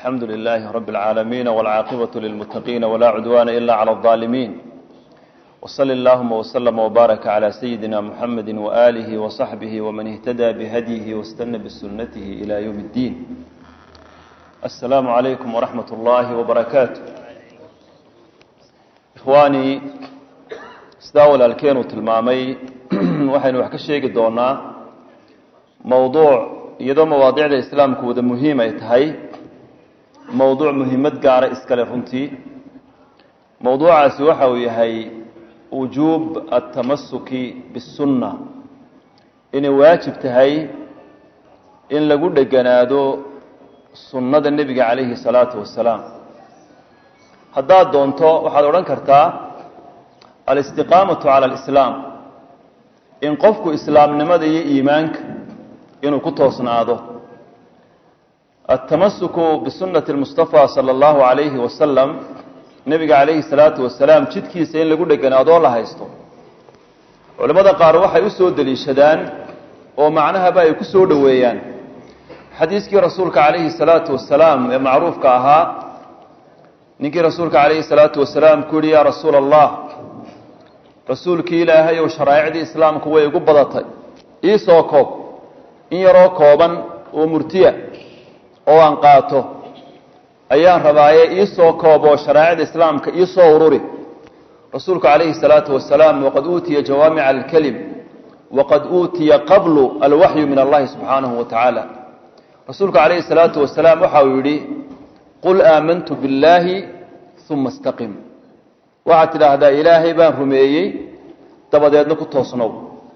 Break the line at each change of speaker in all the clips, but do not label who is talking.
الحمد لله رب العالمين والعاقبة للمتقين ولا عدوان إلا على الظالمين وصل اللهم وسلم وبارك على سيدنا محمد وآله وصحبه ومن اهتدى بهديه واستنى بسنته إلى يوم الدين السلام عليكم ورحمة الله وبركاته إخواني سداول الكين تلمامي waxaynu wax ka sheegi doonaa mowduuc iyadoo mawaadicda islaamku wada muhiim ay tahay mowduuc muhiimad gaara iskale runtii mowduucaasi waxa uu yahay wujuub altamasuki bisunna inay waajib tahay in lagu dheganaado sunnada nebiga calayhi salaatu wasalaam haddaad doonto waxaad odhan kartaa alistiqaamatu cala alislaam in qofku islaamnimada iyo iimaanka inuu ku toosnaado altamasuku bisunati lmustafa sala allahu calayhi wasalam nebiga calayhi salaatu wasalaam jidkiisa in lagu dheganaadoo la haysto culimmada qaar waxay u soo deliishadaan oo macnahaba ay ku soo dhoweeyaan xadiiskii rasuulka calayhi salaatu wasalaam ee macruufka ahaa ninkii rasuulka calayhi salaatu wasalaam ku yihi yaa rasuula allah rasuulkii ilaahay ou sharaa'icdii islaamku way igu badatay ii soo koob in yaroo kooban oo murtiya oo aan qaato ayaan rabaaye ii soo koob oo sharaa'icda islaamka ii soo ururi rasuulku calayhi salaatu wasalaam waqad uutiya jawaamica alkelim waqad uutiya qablu alwaxyu min allahi subxaanahu wa tacaala rasuulku calayhi salaatu wasalaam waxa uu yidhi qul aamantu billaahi uma istaqim waxaad tidhaahdaa ilaahay baan rumeeyey dabadeedna ku toosnow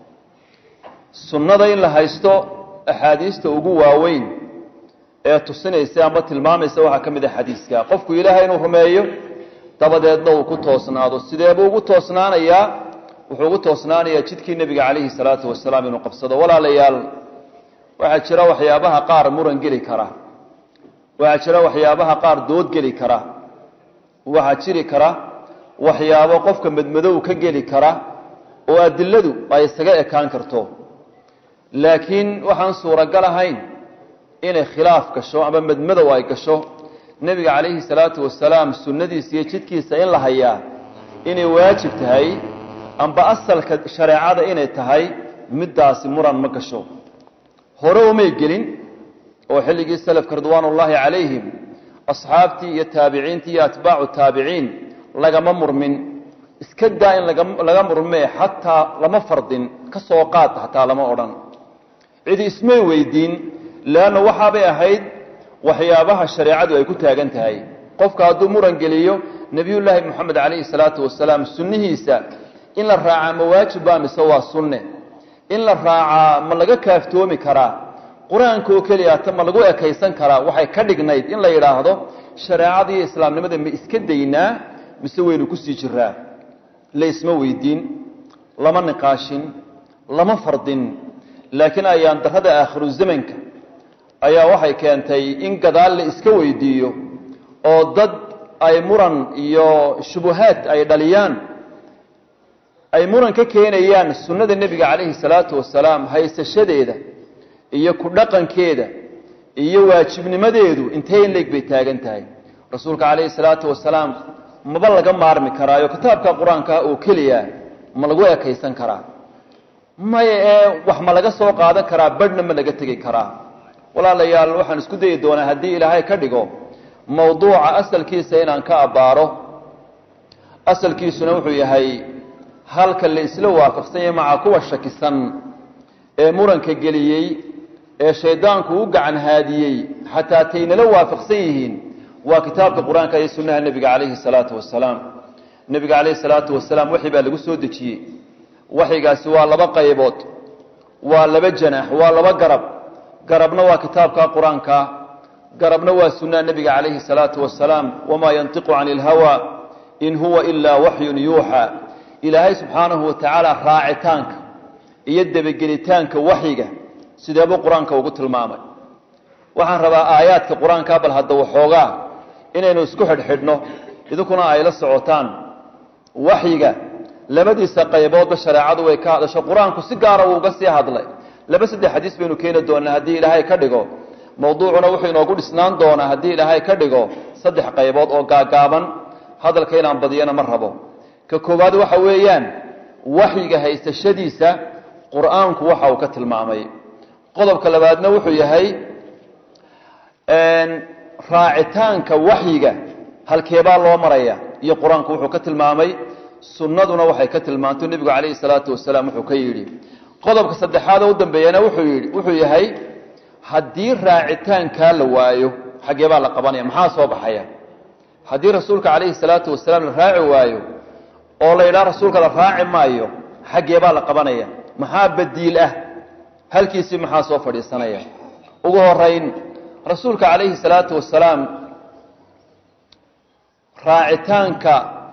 sunnada in la haysto axaadiista ugu waaweyn ee tusinaysa ama tilmaamaysa waxaa ka mid a xadiiska qofku ilaahay inuu rumeeyo dabadeedna uu ku toosnaado sideebuu ugu toosnaanayaa wuxuu ugu toosnaanayaa jidkii nebiga calayhi salaatu wasalaam inuu qabsado walaalayaal waxaa jira waxyaabaha qaar muran geli kara waxaa jira waxyaabaha qaar dood geli kara waxaa jiri kara waxyaabo qofka madmadow ka geli kara oo adiladu ay isaga ekaan karto laakiin waxaan suuragal ahayn inay khilaaf gasho ama madmadow ay gasho nebiga calayhi salaatu wasalaam sunnadiisa iyo jidkiisa in la hayaa inay waajib tahay amba asalka shareecada inay tahay middaasi muran ma gasho hore umay gelin oo xilligii salafka ridwaanullaahi calayhim asxaabtii iyo taabiciintii iyo atbaacu taabiciin lagama murmin iska daa in laga murmee xataa lama fardin ka soo qaad xataa lama odhan cidi ismay weydiin leanna waxaabay ahayd waxyaabaha shareecadu ay ku taagan tahay qofka hadduu muran geliyo nebiyullaahi moxamed calayhi salaatu wasalaam sunnihiisa in la raacaa ma waajib baa mise waa sunne in la raacaa ma laga kaaftoomi karaa qur-aanka oo keliyaata ma lagu ekaysan karaa waxay ka dhignayd in la yidhaahdo shareecada iyo islaamnimada ma iska daynaa mise waynu kusii jiraa laysma weydiin lama niqaashin lama fardin laakiin ayaan darrada aakhiru zamanka ayaa waxay keentay in gadaal la iska weydiiyo oo dad ay muran iyo shubuhaad ay dhaliyaan ay muran ka keenayaan sunnada nebiga calayhi salaatu wasalaam haysashadeeda iyo ku dhaqankeeda iyo waajibnimadeedu intee in leeg bay taagan tahay rasuulka calayhi salaatu wasalaam maba laga maarmi karaayo kitaabka qur-aanka oo keliya ma lagu ekaysan karaa maya ee wax ma laga soo qaadan karaa badhna ma laga tegi karaa walaalayaal waxaan isku dayi doonaa haddii ilaahay ka dhigo mowduuca asalkiisa inaan ka abbaaro asalkiisuna wuxuu yahay halka la isla waafaqsan yahay maca kuwa shakisan ee muranka geliyey ee shaydaanku u gacan haadiyey xataa taynala waafaqsan yihiin waa kitaabka qur-aanka iyo sunnaha nebiga calayhi salaatu wasalaam nebiga calayhi salaatu wasalaam waxi baa lagu soo dejiyey waxyigaasi waa laba qaybood waa laba janaax waa laba garab garabna waa kitaabka qur-aanka garabna waa sunnaha nebiga calayhi salaatu wasalaam wamaa yantiqu cani ilhawa in huwa ilaa waxyun yuuxa ilaahay subxaanahu wa tacaala raacitaanka iyo debagelitaanka waxyiga sideebuu qur-aanka ugu tilmaamay waxaan rabaa aayaadka qur-aanka bal hadda waxoogaa inaynu isku xidhxidhno idinkuna ay la socotaan waxyiga labadiisa qayboodba shareecadu way ka hadasho qur-aanku si gaara wuu uga sii hadlay laba saddex xadiis baynu keeni doonaa haddii ilaahay ka dhigo mawduucuna wuxuu inoogu dhisnaan doonaa haddii ilaahay ka dhigo saddex qaybood oo gaagaaban hadalka inaan badiyana ma rabo ka koowaad waxa weeyaan waxyiga haysashadiisa qur-aanku waxa uu ka tilmaamay qodobka labaadna wuxuu yahay raacitaanka waxyiga halkeebaa loo maraya iyo qur-aanku wuxuu ka tilmaamay sunnaduna waxay ka tilmaantay nebigu calayhi salaatu wasalaam wuxuu ka yidhi qodobka saddexaad oo u dambeeyana wuxuu yidhi wuxuu yahay haddii raacitaankaa la waayo xaggee baa la qabanaya maxaa soo baxaya haddii rasuulka calayhi salaatu wasalaam la raaci waayo oo la yidhaha rasuulka la raaci maayo xaggee baa la qabanaya maxaa badiil ah halkiisii maxaa soo fadhiisanaya ugu horeyn rasuulka calayhi salaatu wasalaam raacitaanka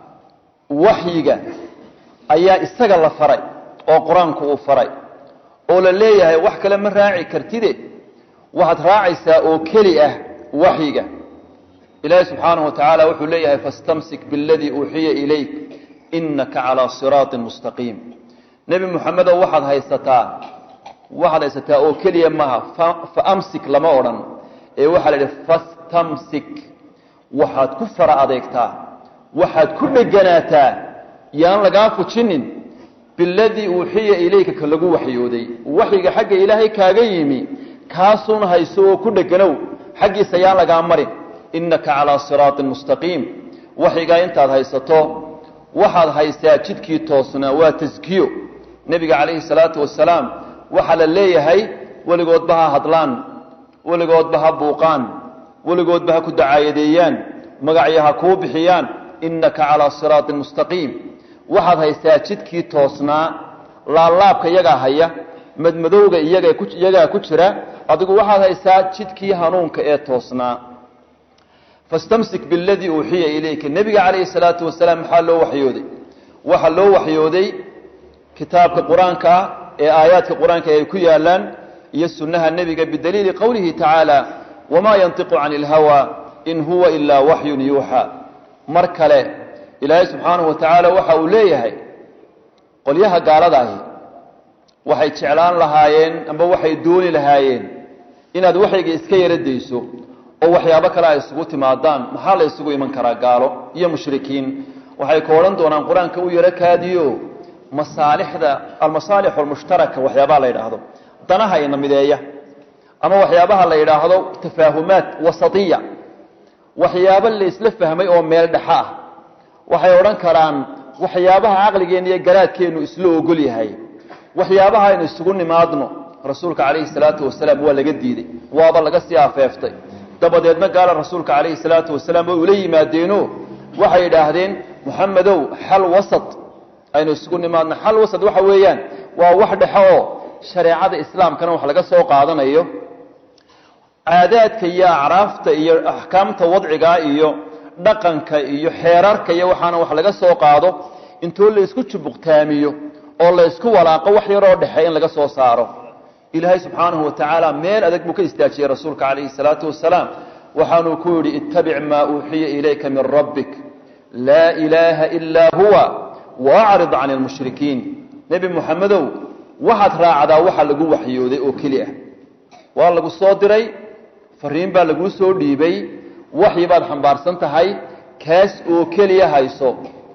waxyiga ayaa isaga la faray oo qur-aanku uu faray oo la leeyahay wax kale ma raaci kartide waxaad raacaysaa oo keli ah waxyiga ilaahi subxaanahu wa tacaala wuxuu leeyahay fastamsik biاladii uuxiya ilayk inaka calaa siraaطin mustaqiim nebi muxamedow waxaad haysataa waxaad haysataa oo keliya maha faamsik lama odhan ee waxaa la yidhi fastamsik waxaad ku fara adeegtaa waxaad ku dheganaataa yaan lagaa fujinin biladii uuxiya ilayka ka lagu waxyooday waxyiga xagga ilaahay kaaga yimi kaasuun hayso oo ku dheganow xaggiisa yaan lagaa marin innaka calaa siraaطin mustaqiim waxyigaa intaad haysato waxaad haysaa jidkii toosnaa waa taskiyo nebiga calayhi salaatu wasalaam waxaa la leeyahay weligoodba ha hadlaan weligoodba ha buuqaan weligoodba ha ku dacaayadeeyaan magacyo ha kuu bixiyaan innaka calaa siraaطin mustaqiim waxaad haysaa jidkii toosnaa laalaabka iyagaa haya madmadowga iyagaa ku jira adigu waxaad haysaa jidkii hanuunka ee toosnaa fastamsik biladii uuxiya ilayka nebiga calayhi salaatu wasalaam maxaa loo waxyooday waxaa loo waxyooday kitaabka qur-aanka ah ee aayaadka qur-aanka ay ku yaalaan iyo sunnaha nebiga bidaliili qowlihi tacaala wamaa yantiqu cani ilhawa in huwa ilaa waxyun yuuxaa mar kale ilaahay subxaanahu wa tacaala waxa uu leeyahay qolyaha gaaladaahi waxay jeclaan lahaayeen amba waxay dooni lahaayeen inaad waxayga iska yara dayso oo waxyaabo kale ay isugu timaadaan maxaa la isugu iman karaa gaalo iyo mushrikiin waxay ka odhan doonaan qur-aanka u yaro kaadiyo masaalixda almasaalix almushtaraka waxyaabaha la yidhaahdo danaha ina mideeya ama waxyaabaha la yidhaahdo tafaahumaat wasatiya waxyaabo la isla fahmay oo meel dhexa ah waxay odhan karaan waxyaabaha caqligeenna iyo garaadkeennu isla ogol yahay waxyaabaha aynu isugu nimaadno rasuulka calayhi salaatu wasalaam waa laga diiday waaba laga sii afeeftay dabadeedna gaala rasuulka calayhi salaatu wasalaam way ula yimaadeeno waxay idhaahdeen muxamedow xal wasat aynu isugu nimaadno xal wasat waxa weeyaan waa wax dhexe oo shareecada islaamkana wax laga soo qaadanayo caadaadka iyo acraafta iyo axkaamta wadciga iyo dhaqanka iyo xeerarka iyo waxaana wax laga soo qaado intoo la isku jubuqtaamiyo oo la isku walaaqo wax yaroo dhexe in laga soo saaro ilaahay subxaanahu wa tacaala meel adag buu ka istaajiyey rasuulka calayhi salaatu wasalaam waxaanuu ku yidhi ittabic maa uuxiya ilayka min rabbik laa ilaaha ilaa huwa waacrid can lmushrikiin nebi muxamedow waxaad raacdaa waxa lagu waxyooday oo keli ah waa lagu soo diray fariin baa laguu soo dhiibay waxyi baad xambaarsan tahay kaas oo keliya hayso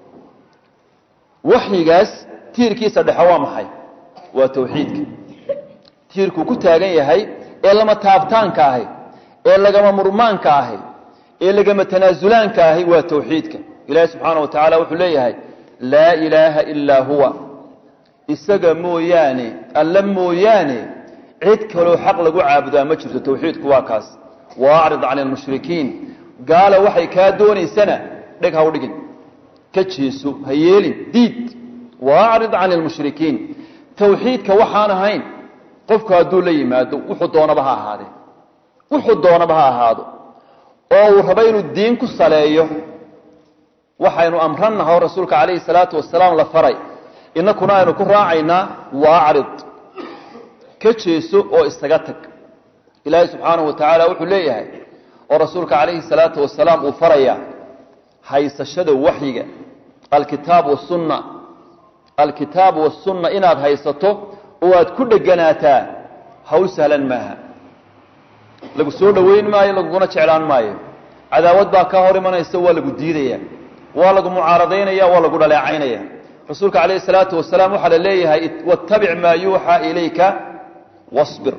waxyigaas tiirkiisa dhexe waa maxay waa tawxiidka tiirkuu ku taagan yahay ee lama taabtaanka ahi ee lagama murmaanka ahi ee lagama tanaasulaanka ahi waa tawxiidka ilaahi subxaana wa tacaala wuxuu leeyahay laa ilaaha ilaa huwa isaga mooyaane alla mooyaane cid kaloo xaq lagu caabudaa ma jirto tawxiidku waa kaas waacrid can lmushrikiin gaala waxay kaa doonaysana dheg ha u dhigin ka jeeso ha yeelin diid waacrid can lmushrikiin tawxiidka waxaan ahayn qofku hadduu la yimaado wuxuu doonaba ha ahaadee wuxuu doonaba ha ahaado oo uu rabo inuu diin ku saleeyo waxaynu amrannaha oo rasuulka calayhi salaatu wasalaam la faray inakuna aynu ku raacaynaa waacrid ka jeeso oo isaga tag ilaahay subxaanahu wa tacaala wuxuu leeyahay oo rasuulka calayhi salaatu wasalaam uu faraya haysashada waxyiga alkitaab wasunna alkitaab wasunna inaad haysato oo aad ku dheganaataa hawl sahlan maaha lagu soo dhoweyn maayo laguguna jeclaan maayo cadaawad baa kaa hor imanaysa waa lagu diidaya waa lagu mucaaradaynaya waa lagu dhaleecaynaya rasuulka calayhi salaatu wasalaam waxaa la leeyahay wattabic maa yuuxaa ilayka wasbir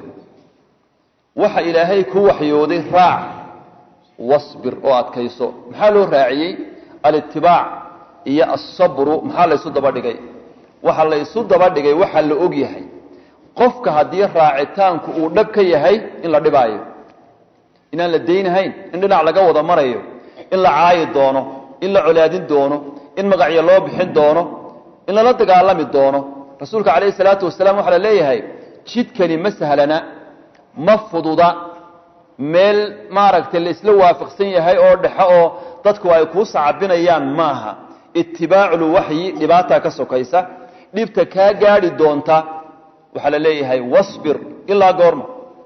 waxa ilaahay ku waxyooday raac wasbir oo adkayso maxaa loo raaciyey alitibaac iyo asabru maxaa la ysu daba dhigay waxa la ysu daba dhigay waxaa la og yahay qofka haddii raacitaanku uu dhab ka yahay in la dhibaayo inaan la daynahayn in dhinac laga wada marayo in la caayi doono in la colaadin doono in magacyo loo bixin doono in lala dagaalami doono rasuulka calayhi salaatu wasalaam waxaa la leeyahay jidkani ma sahlana ma fududa meel maaragtay la isla waafaqsan yahay oo dhexo oo dadku ay kuu sacabinayaan maaha itibaaculuwaxyi dhibaataa ka sokaysa dhibta kaa gaadhi doonta waxaa la leeyahay wasbir ilaa goorma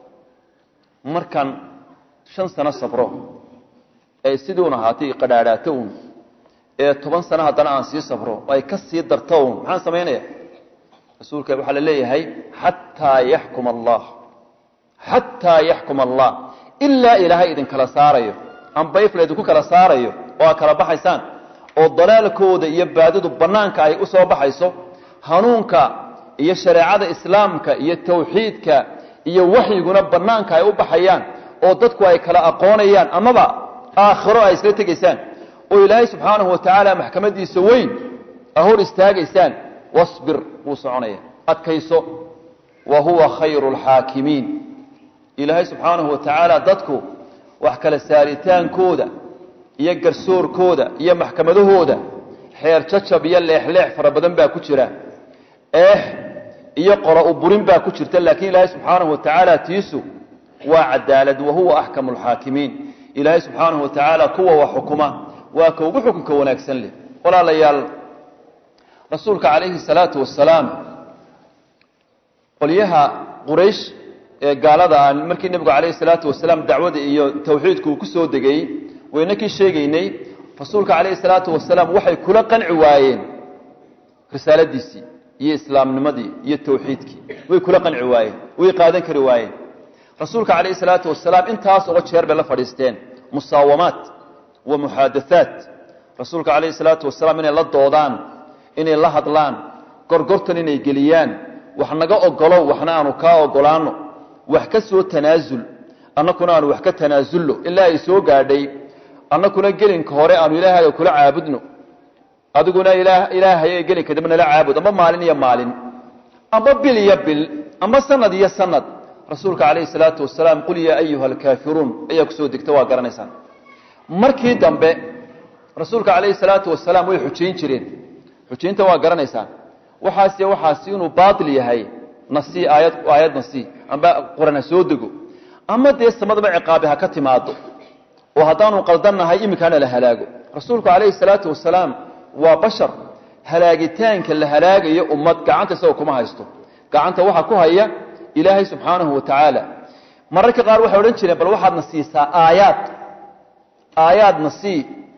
markan shan sano sabro ee siduun ahaatay qadhaadhaato un ee toban sano haddana aan sii sabro ay ka sii darto un maxaan samaynaya rasuulka waxaa la leeyahay xataa yaxkuma allah xataa yaxkuma allah ilaa ilaahay idinkala saarayo amba if laydinku kala saarayo oo aad kala baxaysaan oo dalaalkooda iyo baadidu bannaanka ay u soo baxayso hanuunka iyo shareecada islaamka iyo tawxiidka iyo waxyiguna bannaanka ay u baxayaan oo dadku ay kala aqoonayaan amaba aakhiro ay isla tegaysaan oo ilaahay subxaanahu wa tacaala maxkamadiisa weyn a hor istaagaysaan wasbir wuu soconaya adkayso wa huwa khayru lxaakimiin ilaahay subxaanahu wa tacaala dadku wax kala saaritaankooda iyo garsoorkooda iyo maxkamadahooda xeer jajab iyo leexleex fara badan baa ku jira eex iyo qora u burin baa ku jirta laakiin ilaahay subxaanahu wa tacaala tiisu waa cadaalad wa huwa axkamu lxaakimiin ilaahay subxaanahu wa tacaala kuwa wax xukuma waa ka ugu xukunka wanaagsan leh walaalayaal rasuulka calayhi salaatu wasalaam qolyaha quraysh ee gaalada ah markii nebigu calayhi salaatu wasalaam dacwada iyo tawxiidku uu ku soo degayey wayna kii sheegaynay rasuulka calayhi salaatu wasalaam waxay kula qanci waayeen risaaladiisii iyo islaamnimadii iyo tawxiidkii way kula qanci waayeen way qaadan kari waayeen rasuulka calayhi salaatu wasalaam intaas oo jeer bay la fadhiisteen musaawamaat wa muxaadathaat rasuulka calayhi salaatu wasalaam inay la doodaan inay la hadlaan gorgortan inay geliyaan wax naga ogolow waxna aanu kaa ogolaano wax ka soo tanaasul annakuna aanu wax ka tanaasulno ilaa ay soo gaadhay annakuna gelinka hore aanu ilaahaga kula caabudno adiguna ilaahay gelinka dambe nala caabud amba maalin iyo maalin amba bil iyo bil amba sanad iyo sanad rasuulka calayhi salaatu wasalaam qul yaa ayuha alkaafiruun ayaa kusoo degta waa garanaysaan markii dambe rasuulka calayhi salaatu wasalaam way xujayn jireen xujaynta waa garanaysaan waxaas waxaasi inuu baail yahay nasi aayad aayad nasi amba quran ha soo dego ama dee samadaba ciqaabi ha ka timaado oo haddaanu qaldannahay iminkaana la halaago rasuulku calayhi salaatu wasalaam waa bashar halaagitaanka la halaagayo ummad gacanta isagoo kuma haysto gacanta waxaa ku haya ilaahay subxaanahu wa tacaala mararka qaar waxay odhan jireen bal waxaadna siisaa aayaad aayaadna sii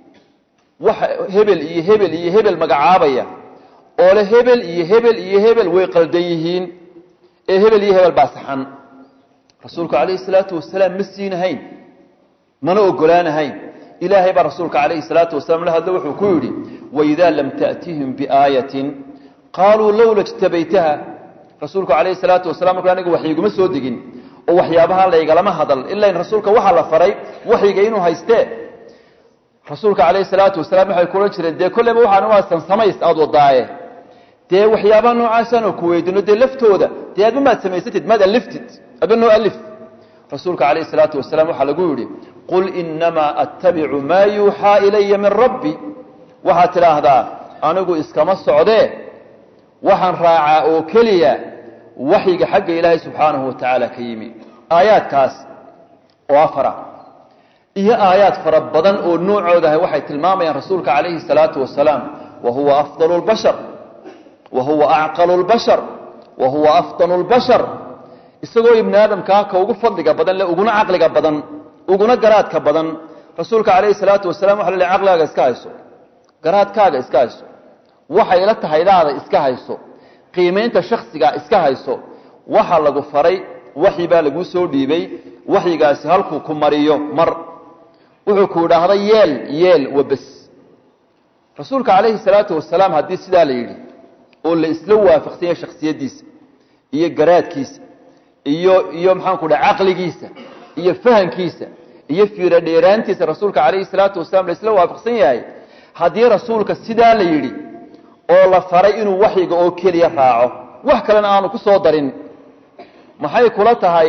waxa hebel iyo hebel iyo hebel magacaabaya oo le hebel iyo hebel iyo hebel way qaldan yihiin ee hebel iyo hebel baa saxan rasuulku calayhi salaatu wasalaam ma siinahayn mana ogolaanahayn ilaahay baa rasuulka calayhi salaatu wasalaam la hadlo wuxuu ku yidhi waidaa lam ta'tihim biaayatin qaaluu lowla jtabaytaha rasuulku calayhi salaatu wasalam markuu aniga waxyiguma soo degin oo waxyaabaha laygalama hadal ilaa in rasuulka waxaa la faray waxyiga inuu haystee rasuulka calayhi salaatu wasalaam waxay ku odhan jireen dee kolleyba waxaan waasan samays aada wadaaye dee waxyaabaha noocaasaan ku weydino dee laftooda dee adba maad samaysatid maad aliftid adba noo alif rasuulka calayhi salaatu wasalaam waxaa lagu yidhi qul inamaa attabicu maa yuuxaa ilaya min rabbi waxaad tidhaahdaa anigu iskama socdee waxaan raacaa oo keliya waxyiga xagga ilaahay subxaanahu wa tacaala ka yimi aayaadkaas oo afara iyo aayaad fara badan oo noocoodahay waxay tilmaamayaan rasuulka calayhi salaatu wasalaam wa huwa afdalu lbashar wa huwa acqalu lbashar wa huwa afdanu lbashar isagoo ibni aadamkaa ka ugu fadliga badan le uguna caqliga badan uguna garaadka badan rasuulka calayhi salaatu wasalam waxa la lehy caqligaaga iska hayso garaadkaaga iska hayso waxay la tahaydaada iska hayso qiimaynta shaksiga iska hayso waxa lagu faray waxyi baa laguu soo dhiibay waxyigaasi halkuu ku mariyo mar wuxuu ku idhaahda yeel yeel wabes rasuulka calayhi salaatu wasalaam haddii sidaa la yidhi oo la isla waafaqsan yahay shaksiyaddiisa iyo garaadkiisa iyo iyo maxaanku dhaha caqligiisa iyo fahamkiisa iyo fiiro dheeraantiisa rasuulka calayhi salaatu wasalaam la isla waafaqsan yahay haddii rasuulka sidaa la yidhi oo la faray inuu waxyiga oo keliya raaco wax kalena aanu ku soo darin maxay kula tahay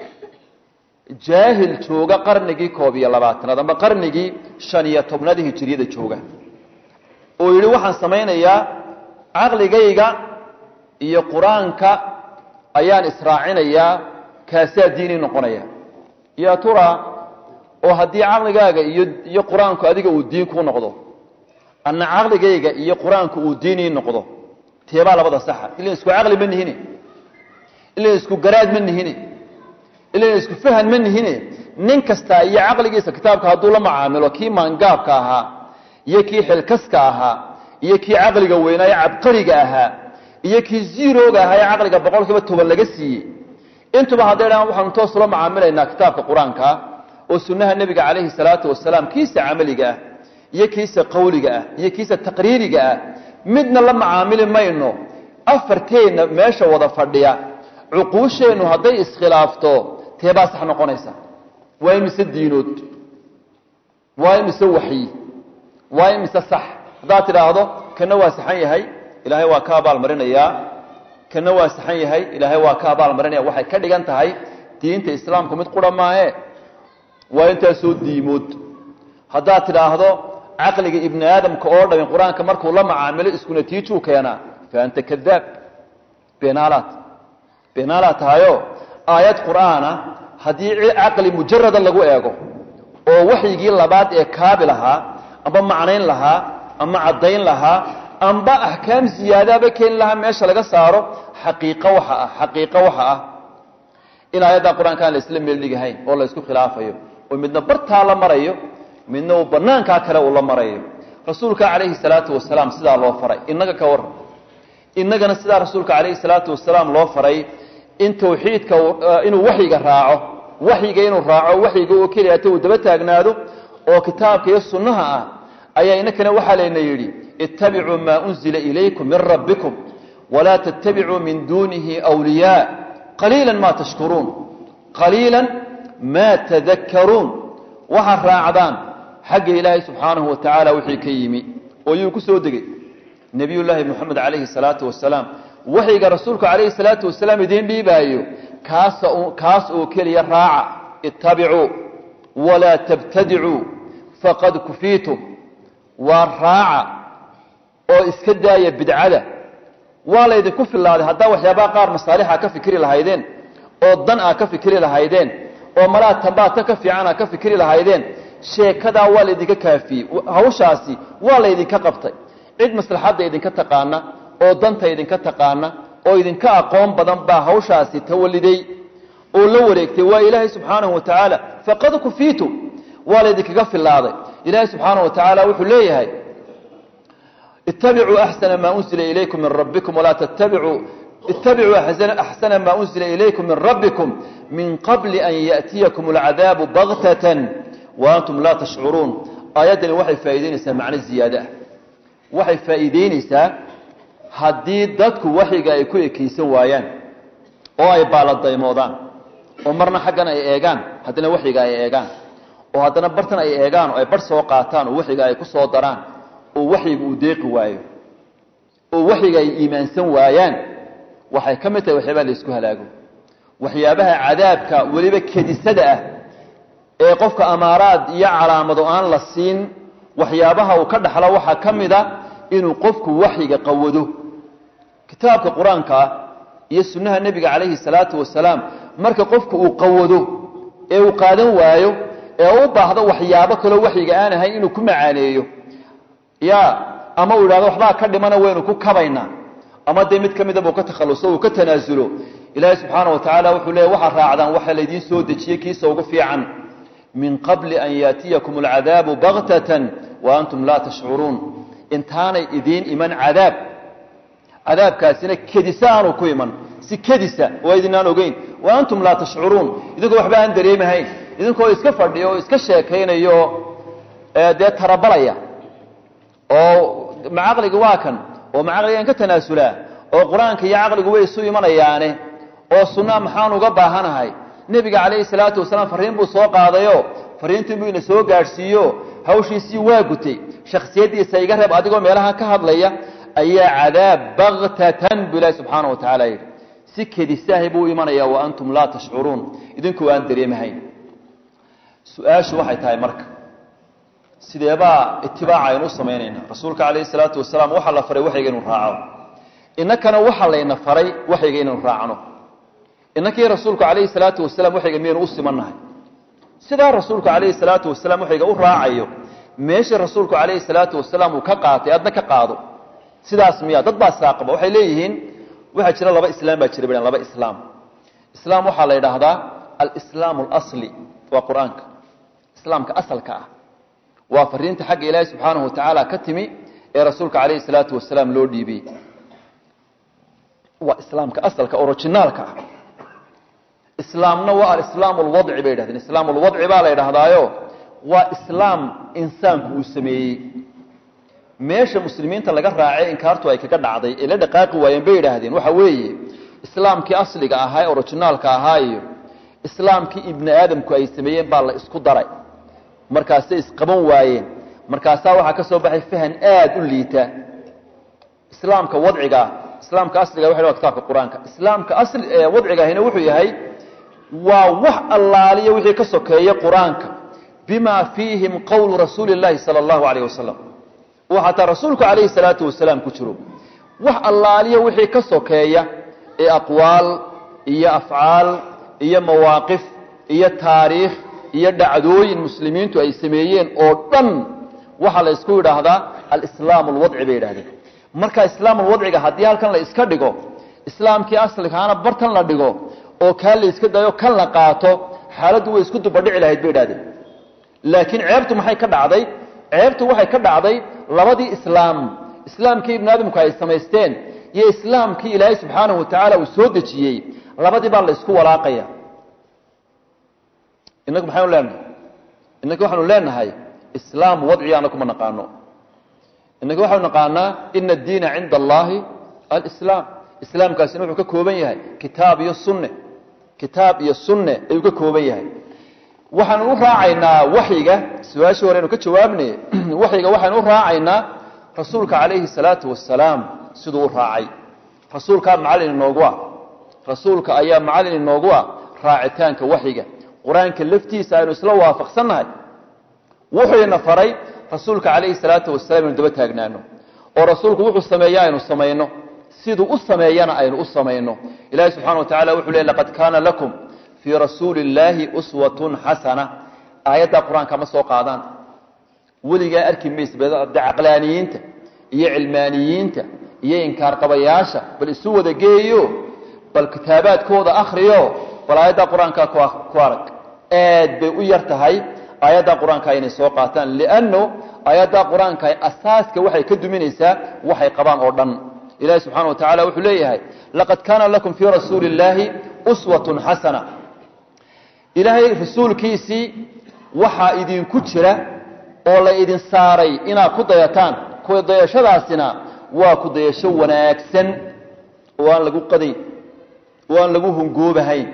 jaahil jooga qarnigii koob iyo labaatanaad amba qarnigii shan iyo tobnaad hijiriyada jooga oo yidhi waxaan samaynayaa caqligayga iyo qur-aanka ayaan israacinayaa kaasaa diini noqonaya yaa tura oo haddii caqligaaga iyo iyo qur-aanku adiga uu diin kuu noqdo anna caqligayga iyo qur-aanku uu diinii noqdo teebaa labada saxa ilan isku caqli ma nihine ilan isku garaad ma nihine ilan isku fahan ma nihine nin kasta iyo caqligiisa kitaabka hadduu la macaamilo kii maangaabka ahaa iyo kii xilkaska ahaa iyo kii caqliga weynaa ee cabqariga ahaa iyo kii ziirooga ahaa ee caqliga boqol kiiba toban laga siiyey intuba hadday dhahaan waxaanu toos ula macaamilaynaa kitaabka qur-aanka oo sunnaha nebiga calayhi salaatu wasalaam kiisa camaliga ah iyo kiisa qawliga ah iyo kiisa taqriiriga ah midna la macaamili mayno afarteenna meesha wada fadhiya cuquusheennu hadday iskhilaafto teebaa sax noqonaysa waa imise diinood waa imise waxyi waa imise sax haddaad tidhaahdo kana waa saxan yahay ilaahay waa ka abaalmarinayaa kana waa saxan yahay ilaahay waa ka abaalmarinaya waxay ka dhigan tahay diinta islaamku mid qura maahe waa intaasoo diimood haddaad tidhaahdo caqliga ibni aadamka oo dhamin qur-aanka markuu la macaamilo isku natiijuu keenaa fa anta kadaab beenaalaad beenaalaad tahayo aayad qur'aana haddii caqli mujarada lagu eego oo waxyigii labaad ee kaabi lahaa amba macnayn lahaa ama caddayn lahaa amba axkaam ziyaadaaba keeni lahaa meesha laga saaro xaqiiqo waxa ah xaqiiqo waxa ah in aayadda qur-aanka aan la isla meeldhigahayn oo la isku khilaafayo oo midna bartaa la marayo midna uu banaankaa kale uu la marayo rasuulka calayhi salaatu wasalaam sidaa loo faray innaga ka waran innagana sidaa rasuulka calayhi salaatu wasalaam loo faray in tawxiidka inuu waxyiga raaco waxyiga inuu raaco waxyiga oo keliyata uu daba taagnaado oo kitaabka iyo sunnaha ah ayaa inakana waxaa layna yidhi ittabicuu maa unzila ilaykum min rabbikum walaa tattabicuu min duunihi wliyaa qaliila ma tashkuruun qaliila ma tadakkaruun waxaad raacdaan xagga ilaahay subxaanahu wa tacaala wixii ka yimi oo yuu ku soo degay nebiyullaahi moxamed calayhi salaatu wasalaam waxyiga rasuulku calayhi salaatu wasalaam idiin dhiibaayo kaasa kaas oo keliya raaca ittabicuu walaa tabtadicuu faqad kufiitum waa raaca oo iska daaya bidcada waa laydinku filaaday haddaa waxyaabaha qaar masaalixa ka fikri lahaydeen oo dan aa ka fikri lahaydeen oo malaa tambaata ka fiican aa ka fikri lahaydeen sheekadaa waa laydinka kaafiyey hawshaasi waa laydinka qabtay cid maslaxadda idinka taqaana oo danta idinka taqaana oo idinka aqoon badan baa hawshaasi tawaliday oo la wareegtay waa ilaahay subxaanahu wa tacaala faqad kufiitum waa laydinkaga filaaday ilaahay subxaanahu wa tacaala wuxuu leeyahay ittabicuu axsana maa unzila ilaykum min rabbikum walaa tattabicuu ittabicuu axsana maa unzila ilaykum min rabbikum min qabli an ya'tiyakum alcadaabu baktatan wa antum laa tashcuruun aayaddani waxay faa'iidaynaysaa macno ziyaade ah waxay faa'iidaynaysaa haddii dadku waxyiga ay ku ekaysan waayaan oo ay baaladaymoodaan oo marna xaggan ay eegaan haddana waxyiga ay eegaan oo haddana bartan ay eegaan oo ay bar soo qaataan oo waxyiga ay ku soo daraan oo waxyiga uu deeqi waayo oo waxyiga ay iimaansan waayaan waxay ka mid tahay waxyaabaha la isku halaago waxyaabaha cadaabka weliba kedisada ah ee qofka amaaraad iyo calaamado aan la siin waxyaabaha uu ka dhaxlo waxaa ka mid a inuu qofku waxyiga qawado kitaabka qur-aanka ah iyo sunnaha nebiga calayhi salaatu wasalaam marka qofku uu qawado ee uu qaadan waayo ee u baahdo waxyaabo kaloo waxyiga aan ahayn inuu ku macaaneeyo ya ama uu yidhahdo waxbaa ka dhimana waynu ku kabaynaa ama dee mid ka midaba uu ka takhalluso uu ka tanaasulo ilaahay subxaana wa tacaala wuxuu leeya waxaad raacdaan waxa laydiin soo dejiyey kiisa ugu fiican min qabli an yaatiyakum alcadaabu baktatan wa antum laa tashcuruun intaanay idiin iman cadaab cadaabkaasina kedisa aanu ku iman si kedisa oo idinaan ogeyn wa antum laa tashcuruun idinkoo waxba aan dareemahayn idinkoo iska fadhiyo oo iska sheekaynayo dee tarabalaya oo ma caqliga waa kan oo ma caqligaan ka tanaasulaa oo qur-aanka iyo caqligu way isu imanayaane oo sunnaa maxaan uga baahanahay nebiga calayhi salaatu wasalaam farriin buu soo qaadayo farriintii buu ina soo gaadhsiiyo hawshiisii waa gutay shakhsiyaddiisa iga reeb adigoo meelaha ka hadlaya ayaa cadaab baktatan buu ilaahi subxaana wa tacaala yidhi si kedisaahay buu u imanaya wa antum laa tashcuruun idinkoo aan dareemahayn su-aashu waxay tahay marka sideebaa itibaaca aynu u samaynayna rasuulka calayhi salaatu wasalaam waxaa la faray waxayga inu raaco innakana waxaa layna faray waxayga inaynu raacno innakii rasuulku calayhi salaatu wasalaam waxayga miyaynu u simannahay sidaa rasuulku calayhi salaatu wasalaam waxayga u raacayo meeshii rasuulku calayhi salaatu wasalaam uu ka qaatay adna ka qaado sidaas miya dad baa saaqaba waxay leeyihiin waxaa jira laba islaam baa jira baan laba islaam islaam waxaa la yidhaahdaa alislaam alasli waa qur-aanka islaamka asalka ah waa fariinta xagga ilaahi subxaanahu watacaala ka timi ee rasuulka calayhi salaatu wasalaam loo dhiibiyey waa islaamka asalka originaalka ah islaamna waa alislaam alwadci bay yidhahdeen islaam alwadci baa la yidhaahdaayo waa islaam insaanku uu sameeyey meesha muslimiinta laga raacay inkaartu ay kaga dhacday ee la dhaqaaqi waayeen bay yidhaahdeen waxa weeye islaamkii asliga ahaa ee originaalka ahaa iyo islaamkii ibni aadamku ay sameeyeen baa la isku daray markaasay isqaban waayeen markaasaa waxaa ka soo baxay fahan aad u liita islaamka wadcigaa islaamka asliga waxa waa kitaabka qur-aanka islaamka asli ee wadcigaahina wuxuu yahay waa wax allaaliya wixii ka sokeeya qur-aanka bima fiihim qowlu rasuuli اllahi salى اllahu alayh wasalam oo xataa rasuulku calayhi salaatu wasalaam ku jiro wax allaaliya wixii ka sokeeya ee aqwaal iyo afcaal iyo mawaaqif iyo taariikh iyo dhacdooyin muslimiintu ay sameeyeen oo dhan waxaa la isku yidhaahdaa alislaam alwadci bay yidhahdeen marka islaam alwadciga haddii halkan la iska dhigo islaamkii asligaana bartan la dhigo oo kaa la iska dayo kan la qaato xaaladdu way isku dubadhici lahayd bay idhahdeen laakiin ceebtu maxay ka dhacday ceebtu waxay ka dhacday labadii islaam islaamkii ibnu aadamku ay samaysteen iyo islaamkii ilaahay subxaanahu watacaala uu soo dejiyey labadii baa la isku walaaqaya inagu maxaynu leenahay inagi waxaanu leenahay islaam wadciga ana kuma naqaano inagi waxaanu naqaanaa ina addiina cinda allahi alislaam islaamkaasina wuxuu ka kooban yahay kitaab iyo sunne kitaab iyo sunne ayuu ka kooban yahay waxaanu u raacaynaa waxyiga su-aashii hore aynu ka jawaabnay waxyiga waxaanu u raacaynaa rasuulka calayhi salaatu wasalaam siduu u raacay rasuulkaa macallin inoogu ah rasuulka ayaa macallin inoogu ah raacitaanka waxyiga qur-aanka laftiisa aynu isla waafaqsannahay wuxuuna faray rasuulka calayhi salaatu wasalaam inu daba taagnaano oo rasuulku wuxuu sameeya aynu samayno siduu u sameeyana aynu u samayno ilahi subxana wa tacala wuxuu leey laqad kaana lakum fii rasuuli illaahi uswatun xasana aayaddaa qur-aanka ma soo qaadaan weligaa arki mayse de caqlaaniyiinta iyo cilmaaniyiinta iyo inkaarqabayaasha bal isu wada geeyo bal kitaabaadkooda akriyo bal aayaddaa qur-aanka ku arag aad bay u yar tahay aayaddaa qur-aanka inay soo qaataan lianno aayaddaa qur-aanka asaaska waxay ka duminaysaa waxay qabaan oo dhan ilahi subxana wa tacala wuxuu leeyahay laqad kaana lakum fii rasuuli illaahi uswatun xasana ilaahay rasuulkiisii waxaa idinku jira oo la idin saaray inaad ku dayataan ku dayashadaasina waa ku dayasho wanaagsan oo aan lagu qadayn oo aan lagu hungoobahayn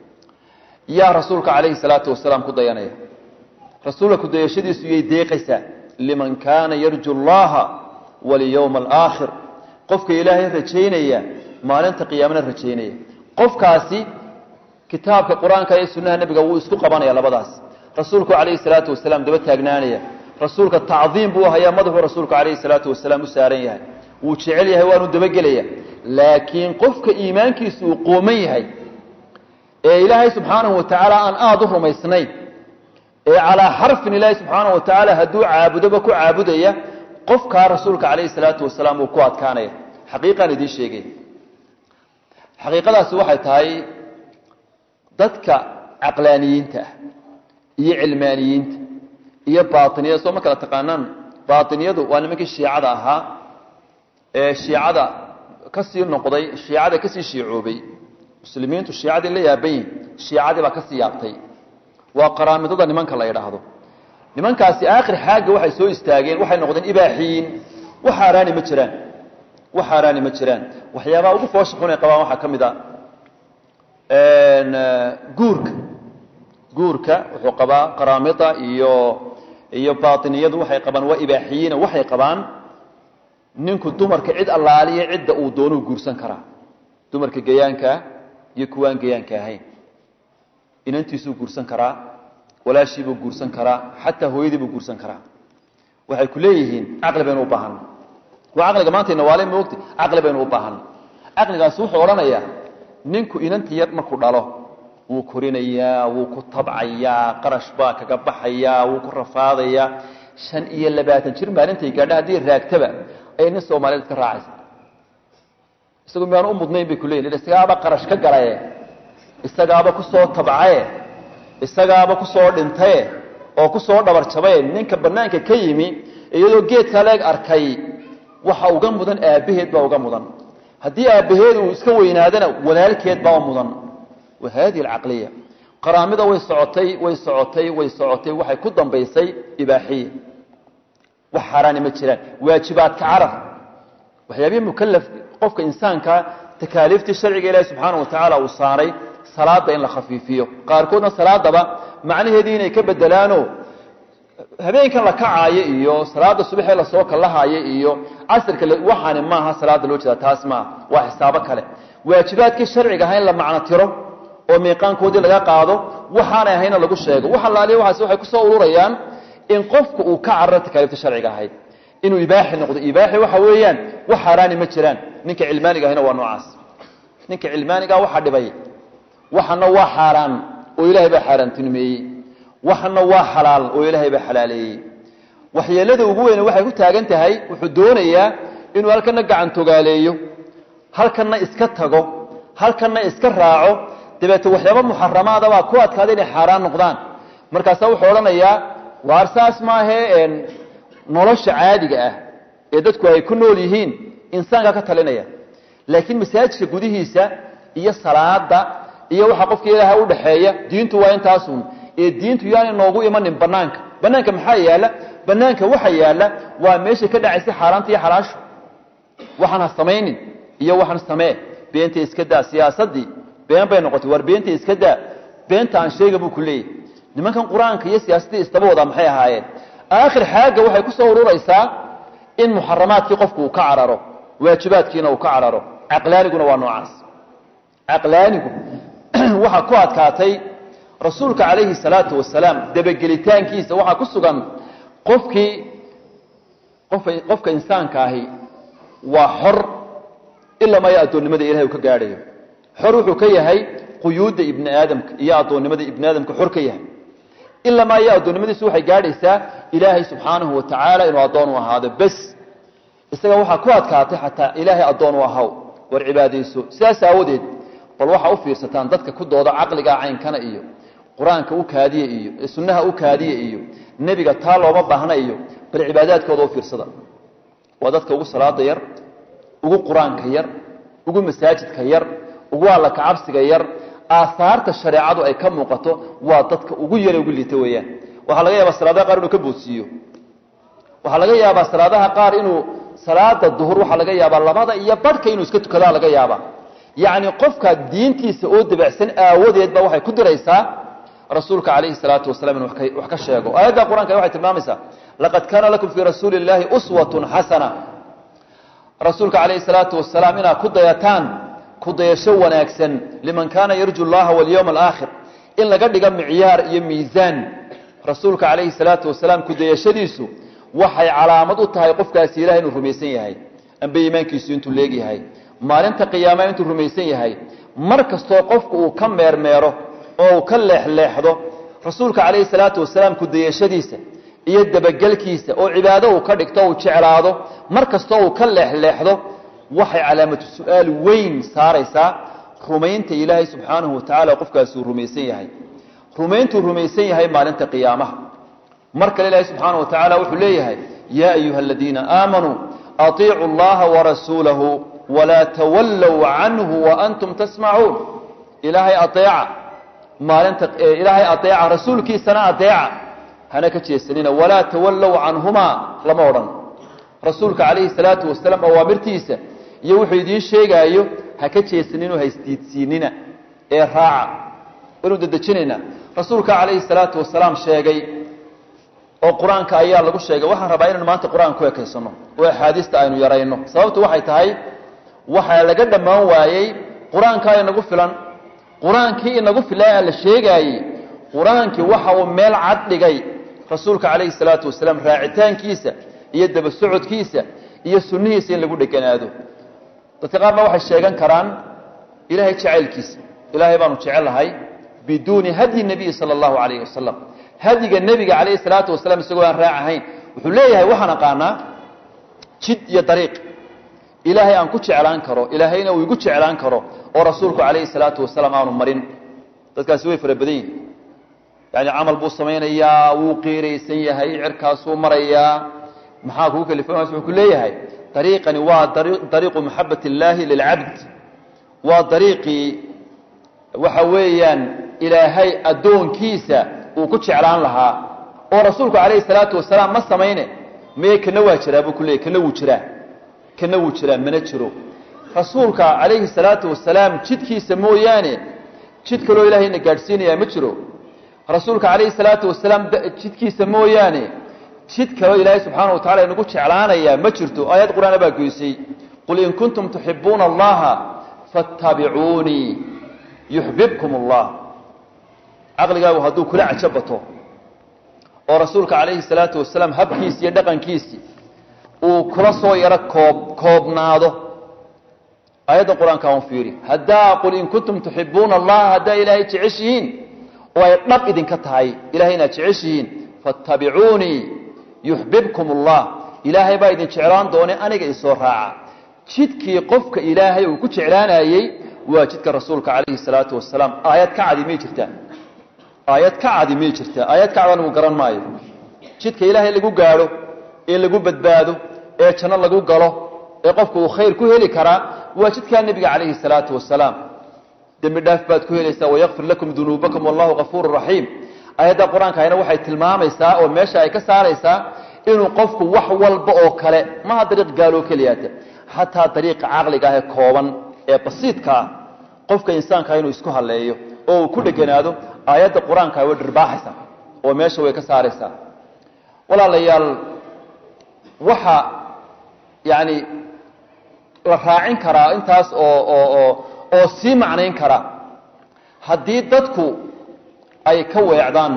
yaa rasuulka calayhi salaatu wasalaam ku dayanaya rasuulka ku dayashadiisu yay deeqaysaa liman kaana yarju allaha walyowma alaakhir qofka ilaahay rajaynaya maalinta qiyaamana rajaynaya qofkaasi kitaabka qur-aanka iyo sunnaha nebiga wuu isku qabanaya labadaas rasuulku calayhi salaatu wasalaam daba taagnaanaya rasuulka tacdiim buu hayaa madaxuu rasuulku calayhi salaatu wasalaam u saaran yahay wuu jecel yahay waanu dabagelaya laakiin qofka iimaankiisu uu qooman yahay ee ilaahay subxaanahu wa tacaala aan aada u rumaysnayn ee calaa xarfin ilaahay subxaanahu wa tacaala hadduu caabudoba ku caabudaya qofkaa rasuulka calayhi salaatu wasalaam uu ku adkaanaya xaqiiqaan idiin sheegay xaqiiqadaasi waxay tahay dadka caqlaaniyiinta ah iyo cilmaaniyiinta iyo baatiniyada soo ma kala taqaanaan baatiniyadu waa nimankii shiicada ahaa ee shiicada ka sii noqday shiicada kasii shiicoobay muslimiintu shiicadii la yaaban yihin shiicadii baa kasii yaabtay waa qaraamidada nimanka la yidhaahdo nimankaasi aakhir xaagga waxay soo istaageen waxay noqdeen ibaaxiyiin wax haaraani ma jiraan wax haaraani ma jiraan waxyaabaha ugu foosha xun ay qabaan waxaa ka mid a guurka guurka wuxuu qabaa qaraamida iyo iyo baatiniyadu waxay qabaan waa ibaaxiyiina waxay qabaan ninku dumarka cid allaaliya cidda uu doonuu guursan karaa dumarka gayaankaa iyo kuwaan gayaanka ahayn inantiisuu guursan karaa walaashiibuu guursan karaa xataa hooyadiibuu guursan karaa waxay ku leeyihiin caqli baynu u baahanna waa caqliga maantayna waale moogta caqli baynu u baahanna caqligaasi wuxuu odhanayaa ninku inanta yar markuu dhalo wuu korinayaa wuu ku tabcayaa qarash baa kaga baxayaa wuu ku rafaadayaa shan iyo labaatan jir maalintay gaadha haddii raagtaba ayay nin soomaaliyeed ka raacaysa isagu miyaanu u mudnayn bay kuleyihin isagaaba qarash ka galaye isagaaba kusoo tabcaye isagaaba kusoo dhintaye oo kusoo dhabarjabaye ninka banaanka ka yimi iyadoo geedka leeg arkay waxa uga mudan aabbaheed baa uga mudan haddii aabbaheed uu iska weynaadana walaalkeed baa mudan wa hadihi alcaqliya qaraamida way socotay way socotay way socotay waxay ku dambaysay ibaaxiya wax xaaraani ma jiraan waajibaadka carab waxyaabihii mukalaf qofka insaanka takaaliiftii sharciga ilaahi subxaana wa tacaala uu saaray salaada in la khafiifiyo qaarkoodna salaadaba macnaheedii inay ka bedelaano habeenkan la kacaayo iyo salaada subaxee lasoo kallahaayo iyo casirka waxaani maaha salaada loo jeeda taas maaha waa xisaabo kale waajibaadkii sharciga aha in la macno tiro oo miiqaankoodii laga qaado waxaanay ahayna lagu sheego wax allaaliya waxaas waxay kusoo ururayaan in qofku uu ka cararo takaaliifta sharciga ahayd inuu ibaaxi noqdo ibaaxi waxa weeyaan wax xaaraani ma jiraan ninka cilmaaniga ahina waa noocaas ninka cilmaanigaa waxaa dhibay waxana waa xaaraan oo ilaahay baa xaaraantinimeeyey waxana waa xalaal oo ilaahay baa xalaaleeyey waxyeelada ugu weyne waxay ku taagan tahay wuxuu doonayaa inuu halkana gacantogaaleeyo halkana iska tago halkana iska raaco dabeete waxyaaba muxaramaada baa ku adkaada inay xaaraan noqdaan markaasaa wuxuu odhanayaa waar saas maahee nolosha caadiga ah ee dadku ay ku nool yihiin insaanka ka talinaya laakiin masaajidka gudihiisa iyo salaada iyo waxa qofka ilaaha u dhaxeeya diintu waa intaasun ee diintu yaanay noogu imanin banaanka banaanka maxaa yaala banaanka waxa yaala waa meesha ka dhacaysa xaaraanta iyo xalaashu waxaan ha samaynin iyo waxaan samee beenta iska daa siyaasadii been bay noqotay war beenta iska daa beenta aan sheega buu ku leeyahy nimankan qur-aanka iyo siyaasadii istaba wadaa maxay ahaayeen aakhir xaagga waxay ku soo ururaysaa in muxaramaadkii qofku uu ka cararo waajibaadkiina uu ka cararo caqlaaniguna waa noocaas caqlaanigu waxaa ku adkaatay rasuulka calayhi salaatu wasalaam dabagelitaankiisa waxaa ku sugan qofkii qofka insaanka ahi waa xor ilaa maya addoonnimada ilahay uu ka gaadhayo xor wuxuu ka yahay quyuudda ibni aadamka iyo addoonnimada ibni aadamka xor ka yahay ilaa maya addoonnimadiisu waxay gaadhaysaa ilaahay subxaanahu wa tacaala inuu addoon u ahaado bes isaga waxaa ku adkaatay xataa ilaahay addoon u ahaw war cibaadayso sidaas aawadeed bal waxaa u fiirsataan dadka ku dooda caqligaa caynkana iyo qur-aanka u kaadiya iyo sunnaha u kaadiya iyo nebiga taa looma baahna iyo bal cibaadaadkooda u fiirsada waa dadka ugu salaada yar ugu qur-aanka yar ugu masaajidka yar ugu alla kacabsiga yar aahaarta shareecadu ay ka muuqato waa dadka ugu yare ugu liita weeyaan waxaa laga yaabaa salaadaha qaar inuu ka boodsiiyo waxaa laga yaabaa salaadaha qaar inuu salaada duhur waxaa laga yaabaa labada iyo badhka inuu iska tukadaa laga yaabaa yacni qofka diintiisa oo dabacsan aawadeed ba waxay ku diraysaa rasuulka calayhi salaatu wasalaam inu wax ka sheego aayadda qur-aanka waxay tilmaamaysaa laqad kaana lakum fii rasuuli illaahi uswatun xasana rasuulka calayhi salaatu wasalaam inaad ku dayataan ku dayasho wanaagsan liman kaana yarju llaha walyowma alaakhir in laga dhiga micyaar iyo miisaan rasuulka calayhi salaatu wasalaam ku dayashadiisu waxay calaamad u tahay qofkaasi ilahay inuu rumaysan yahay amba iimaankiisu intuu leegyahay maalinta qiyaama intuu rumaysan yahay mar kastoo qofku uu ka meermeero oo uu ka leexleexdo rasuulka calayhi salaatu wasalaam ku dayashadiisa iyo dabagelkiisa oo cibaado uu ka dhigto uu jeclaado mar kastoo uu ka leexleexdo waxay calaamatu su-aal weyn saaraysaa rumaynta ilaahay subxaanahu watacaala qofkaasi uu rumaysan yahay rumayntuu rumaysan yahay maalinta qiyaamaha mar kale ilaahay subxaanahu wa tacaala wuxuu leeyahay yaa ayuha aladiina aamanuu atiicuu allaha warasuulahu walaa tawallow canhu waantum tasmacuun ilaahay adeeca maalinta ilaahay adeeca rasuulkiisana adeeca hana ka jeesanina walaa tawallow canhumaa lama odhan rasuulka calayhi salaatu wasalaam awaamirtiisa iyo wuxuu idiin sheegaayo ha ka jeesaninoo ha isdiidsiinina ee raaca waynu dedejinaynaa rasuulka calayhi salaatu wasalaam sheegay oo qur-aanka ayaa lagu sheegay waxaan rabaa inaynu maanta qur-aan ku ekaysano oo axaadiista aynu yarayno sababtu waxay tahay waxaa laga dhammaan waayey qur-aankaa inagu filan qur-aankii inagu filaa la sheegaayey qur-aankii waxa uu meel cad dhigay rasuulka calayhi salaatu wasalaam raacitaankiisa iyo daba socodkiisa iyo sunnihiisa in lagu dheganaado dadka qaar baa waxay sheegan karaan ilaahay jacaylkiisa ilaahay baanu jecelahay biduuni hadyi nabiyi sala allahu calayhi wasalam hadyiga nebiga calayhi salaatu wasalaam isagoo aan raac ahayn wuxuu leeyahay waxaan aqaanaa jid iyo dariiq ilaahay aan ku jeclaan karo ilaahayna uu igu jeclaan karo oo rasuulku calayhi salaatu wasalaam aanu marin dadkaasi way fara badan yihin yani camal buu samaynayaa wuu qiiraysan yahay cirkaasuu marayaa maxaa kugu kalifan wuxuu ku leeyahay dariiqani waa dariiqu maxabat illaahi lilcabd waa dariiqii waxa weeyaan ilaahay addoonkiisa uu ku jeclaan lahaa oo rasuulku calayhi salaatu wasalaam ma samayne maye kana waa jiraa buu ku leeyay kana wuu jiraa kana wuu jiraa mana jiro rasuulka calayhi salaatu wasalaam jidkiisa mooyaane jid kaloo ilaahayna gaadhsiinayaa ma jiro rasuulka calayhi salaatu wasalaam jidkiisa mooyaane jid kaloo ilaahay subxaana wa tacala inagu jeclaanayaa ma jirto aayad qur-aana baa goysay qul in kuntum tuxibuuna allaha fattabicuunii yuxbibkum allah caqligaagu hadduu kula cajo bato oo rasuulka calayhi salaatu wasalaam habkiisi iyo dhaqankiisi uu kula soo yaro koob koobnaado aayaddan qur-aanka un fiiri haddaa qul in kuntum tuxibuuna allaha haddaa ilaahay jeceshihiin oo ay dhab idinka tahay ilahay inaad jeceshihiin fattabicuunii yuxbibkum allah ilaahay baa idin jeclaan doone aniga isoo raaca jidkii qofka ilaahay uu ku jeclaanayey waa jidka rasuulka calayhi salaatu wasalaam aayad ka cadi may jirtaa aayad ka cadi may jirtaa aayad ka cad anigu garan maayo jidka ilaahay lagu gaadho ee lagu badbaado ee janno lagu galo ee qofku uu khayr ku heli karaa waa jidkaa nebiga calayhi salaatu wasalaam dembi dhaaf baad ku helaysaa wayakfir lakum dunuubakum wallahu kafuuru raxiim aayadda qur-aankaayna waxay tilmaamaysaa oo meesha ay ka saaraysaa inuu qofku wax walba oo kale maha dariiq gaaloo keliyaata xataa dariiqa caqliga ah ee kooban ee basiidka ah qofka insaankaa inuu isku halleeyo oo uu ku dheganaado aayadda qur-aankaa way dhirbaaxaysaa oo meesha way ka saaraysaa walaalayaal waxa yani la raacin karaa intaas oo oo oo oo sii macnayn kara haddii dadku ay ka weecdaan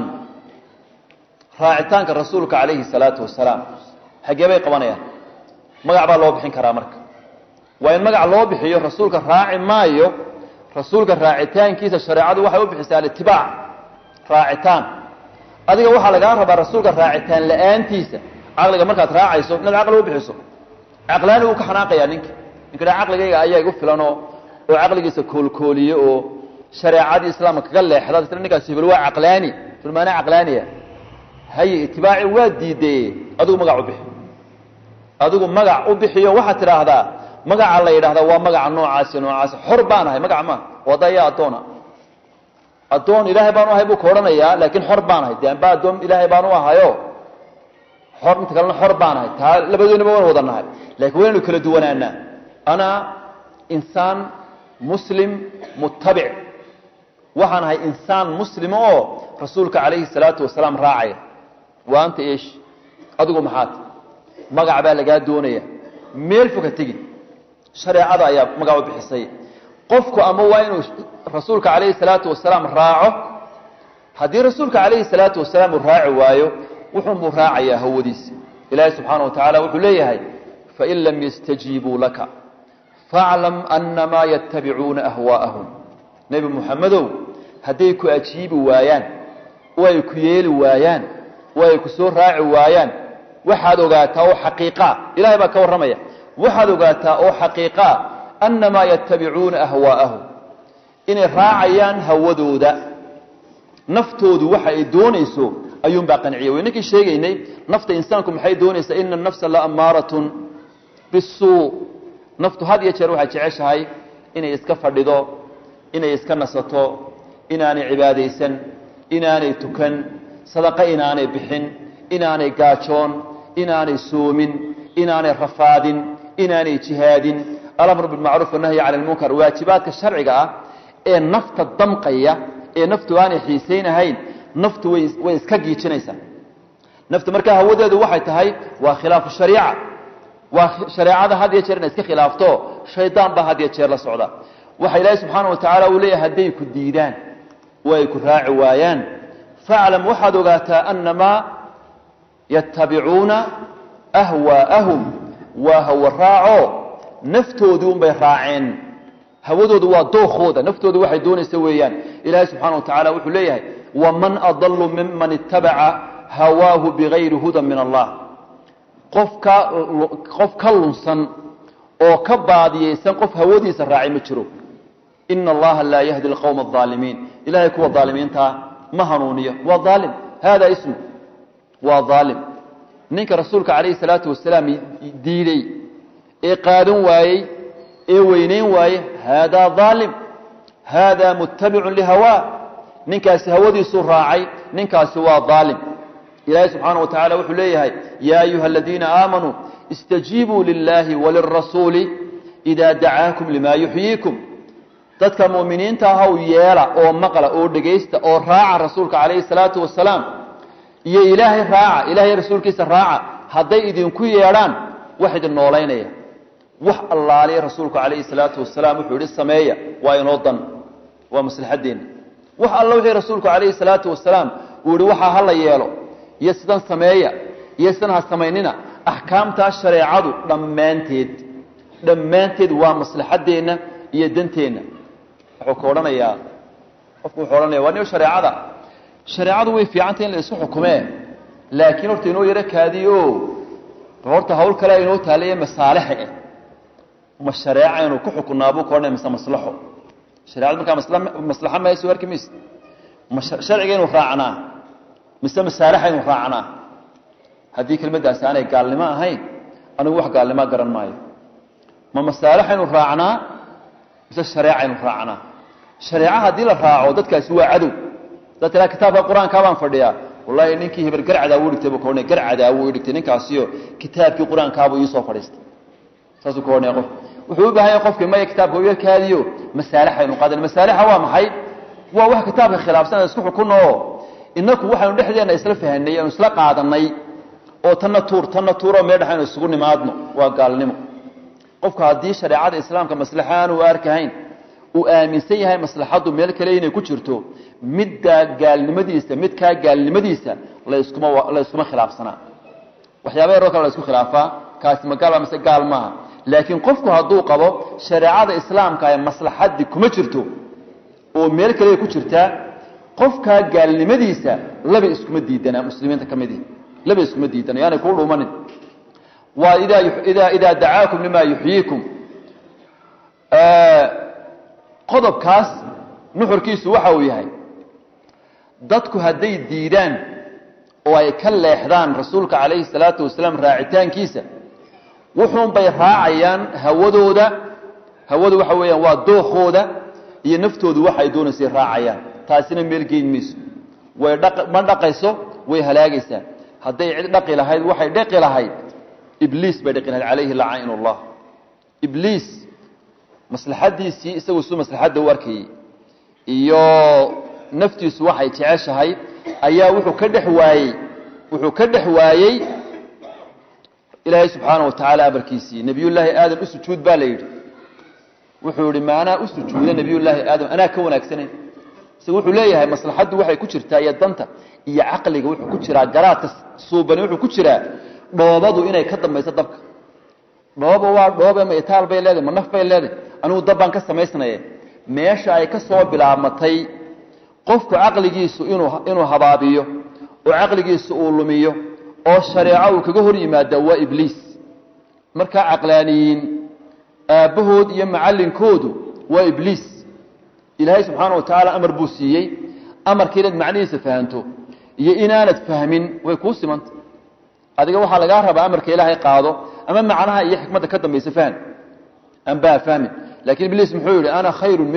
raacitaanka rasuulka calayhi salaatu wasalaam xaggee bay qabanayaan magac baa loo bixin karaa marka waa in magac loo bixiyo rasuulka raaci maayo rasuulka raacitaankiisa shareecadu waxay u bixisaa alitibaac raacitaan adiga waxaa lagaa rabaa rasuulka raacitaan la-aantiisa caqliga markaad raacayso inaad caqli u bixiso caqlaani wuu ka xanaaqayaa ninka ninka dha caqligayga ayaa igu filanoo oo caqligiisa koolkooliye oo shareecadii islaamka kaga leexda isla ninkaas hebel waa caqlaani filmaana caqlaaniya haye itibaaci waa diideye adigu magac u bixi adigu magac u bixiyo waxaad tidhaahdaa magaca la yidhahdaa waa magaca noocaasi noocaasi xor baan ahay magac maaha wada ayaa addoona addoon ilaahay baan u ahay buu ka odhanayaa laakiin xor baan ahay de amba addoon ilaahay baan u ahayo xor inta kalena xor baan ahay taa labadoonaba waan wada nahay lakiin waynu kala duwanaanaa ana insaan muslim mutabic waxaan ahay insaan muslima oo rasuulka calayhi salaatu wasalaam raacaya waa anta eesh adigu maxaad magac baa lagaa doonaya meel foka tegi shareecada ayaa magac u bixisay qofku ama waa inuu rasuulka calayhi salaatu wasalaam raaco haddii rasuulka calayhi salaatu wasalaam uu raaci waayo wuxuunbuu raacayaa hawadiisa ilaahi subxaana wa tacala wuxuu leeyahay fain lam yastajiibuu laka faaclam anamaa yatabicuuna ahwaa'ahum nebi muxamedow hadday ku ajiibi waayaan oo ay ku yeeli waayaan oo ay ku soo raaci waayaan waxaad ogaataa oo xaqiiqaa ilahay baa ka warramaya waxaad ogaataa oo xaqiiqaa annamaa yatabicuuna ahwaa'ahum inay raacayaan hawadooda naftoodu waxa ay doonayso ayuunbaa qanciya waynankii sheegaynay nafta insaanku maxay doonaysaa ina nafsa la ammaaratun bisuu naftu had iyo jeer waxay jeceshahay inay iska fadhido inay iska nasato inaanay cibaadaysan inaanay tukan sadaqo inaanay bixin inaanay gaajoon inaanay soomin inaanay rafaadin inaanay jihaadin alamru bilmacruuf wanahyi cala lmunkar waajibaadka sharciga ah ee nafta damqaya ee naftu aanay xiisaynahayn naftu way way iska giijinaysaa naftu markaa hawadeedu waxay tahay waa khilaafu shariica waa shareecada had iyo jeer inay iska khilaafto shaydaan baa had iyo jeer la socda waxa ilaahay subxaana wa tacaala uu leeyahay hadday ku diidaan oo ay ku raaci waayaan faclam waxaad ogaataa annamaa yattabicuuna ahwaa'ahum waa hawa raaco naftoodii unbay raaceen hawadoodu waa dookooda naftoodu waxay doonaysa weeyaan ilaahay subxaana wa tacala wuxuu leeyahay waman adalu miman ittabaca hawaahu bigayri hudan min allah qofka qof ka lunsan oo ka baadiyaysan qof hawadiisa raacay ma jiro ina allaha laa yahdi alqowma alظaalimiin ilahay kuwa aalimiintaa ma hanuuniyo waa aalim hada ismu waa aalim ninka rasuulka calayhi salaatu wasalaam diiday ee qaadan waayey ee weynayn waaye haadaa aalim haadaa muttabicun lihawaa ninkaasi hawadiisuu raacay ninkaasi waa aalim ilaahay subxaana wa tacala wuxuu leeyahay yaa ayuha aladiina aamanuu istajiibuu lilahi walirasuuli idaa dacaakum limaa yuxyiikum dadka mu'miniinta ahaw yeela oo maqla oo dhegaysta oo raaca rasuulka calayhi salaatu wasalaam iyo ilaahay raaca ilaahay rasuulkiisa raaca hadday idinku yeedhaan wax idin noolaynaya wax allaaliya rasuulku calayhi salaatu wasalaam wuxuu yihi sameeya waa inoo dan waa maslaxaddeenna wax alla wixii rasuulku calayhi salaatu wasalaam uu yihi waxaa hala yeelo iyo sidan sameeya iyo sidan ha samaynina axkaamtaa shareecadu dhammaanteed dhammaanteed waa maslaxaddeenna iyo danteenna wuxuu ka odhanayaa qofku wuxuu odhanaya waa niyo shareecada shareecadu way fiicantay in la isu xukumee laakiin horta inoo yaro kaadiyo horta hawl kale inoo taalaye masaalixa eh ma shareeca aynu ku xukunnaa buu ka odhanaya mise maslaxo shareecadu markaa masla maslaxa ma soo arki mayse ma sharciga inu raacnaa mise masaalixa inu raacnaa haddii kelmaddaasi aanay gaalnimo ahayn anigu wax gaalnimoa garan maayo ma masaalixa inu raacnaa mise shareeca inu raacnaa shareeca haddii la raaco dadkaasi waa cadow dad tiraa kitaabka qur-aankaa baan fadhiyaa wallahi ninkii hebel garcadaa wuu dhigtay buu ka odhanaya garcadaa wuu dhigtay ninkaasiyo kitaabkii qur-aankaabuu iisoo fadhiistay saasuu ka odhanaya qof wuxuu u baahan yahay qofkii maya kitaabka u yarkaadiyo masaalixa aynu qaadan masaalixa waa maxay waa wax kitaabka khilaafsan isku xukunno oo inaku waxaynu dhexdeenna isla fahanay aynu isla qaadanay oo tanna tuur tanna tuuroo meel dhex aynu isugu nimaadno waa gaalnimo qofku haddii shareecada islaamka maslaxa aanu arkahayn uu aaminsan yahay maslaxaddu meel kale inay ku jirto middaa gaalnimadiisa midkaa gaalnimadiisa laskuma la yskuma khilaafsanaa waxyaaba yaroo kale la isku khilaafaa kaasi ma gaal mise gaal maaha laakiin qofku hadduu qabo shareecada islaamka ee maslaxaddii kuma jirto oo meel kale ku jirtaa qofkaa gaalnimadiisa laba iskuma diidanaa muslimiinta ka midii laba iskuma diidana yaanay kuu dhuumanin waa idaa idaa idaa dacaakum limaa yuxyiikum qodobkaas nuxurkiisu waxa uu yahay dadku hadday diidaan oo ay ka leexdaan rasuulka calayhi salaatu wasalaam raacitaankiisa wuxuunbay raacayaan hawadooda hawadu waxa weeyaan waa dookooda iyo naftoodu waxay doonaysay raacayaan taasina meel geyn mayso way ma dhaqayso way halaagaysaa hadday cid dhaqi lahayd waxay dhaqi lahayd ibliis bay dhaqi lahayd calayhi lacaain allah ibliis maslaxaddiisii isagu su maslaxadda u arkayey iyo naftiisu waxay jeceshahay ayaa wuxuu ka dhex waayey wuxuu ka dhex waayey ilaahay subxaana wa tacaala amarkiisii nebiyullaahi aadam u sujuud baa la yidhi wuxuu yihi ma anaa u sujuuda nebiyullaahi aadam anaa ka wanaagsanayn isaga wuxuu leeyahay maslaxaddu waxay ku jirtaa iyo danta iyo caqliga wuxuu ku jiraa garaadka suubani wuxuu ku jiraa dhoobadu inay ka dambayso dabka dhooba waa dhoobe ma itaal bay leedahay ma naf bay leedahay anigu dab baan ka samaysnaye meesha ay ka soo bilaabmatay qofku caqligiisu inuu inuu habaabiyo oo caqligiisu uu lumiyo oo shareeco uu kaga hor yimaada waa ibliis markaa caqlaaniyiin aabbahood iyo macallinkoodu waa ibliis ilaahay subxaana wa tacaala amar buu siiyey amarka inaad macnihiisa fahanto iyo inaanad fahmin way kuu simanta adiga waxaa lagaa rabaa amarka ilaahay qaado ama macnaha iyo xikmadda ka dambaysa fahan anbaa fahmin lakiin ibliis muxuu yihi ana khayru minhu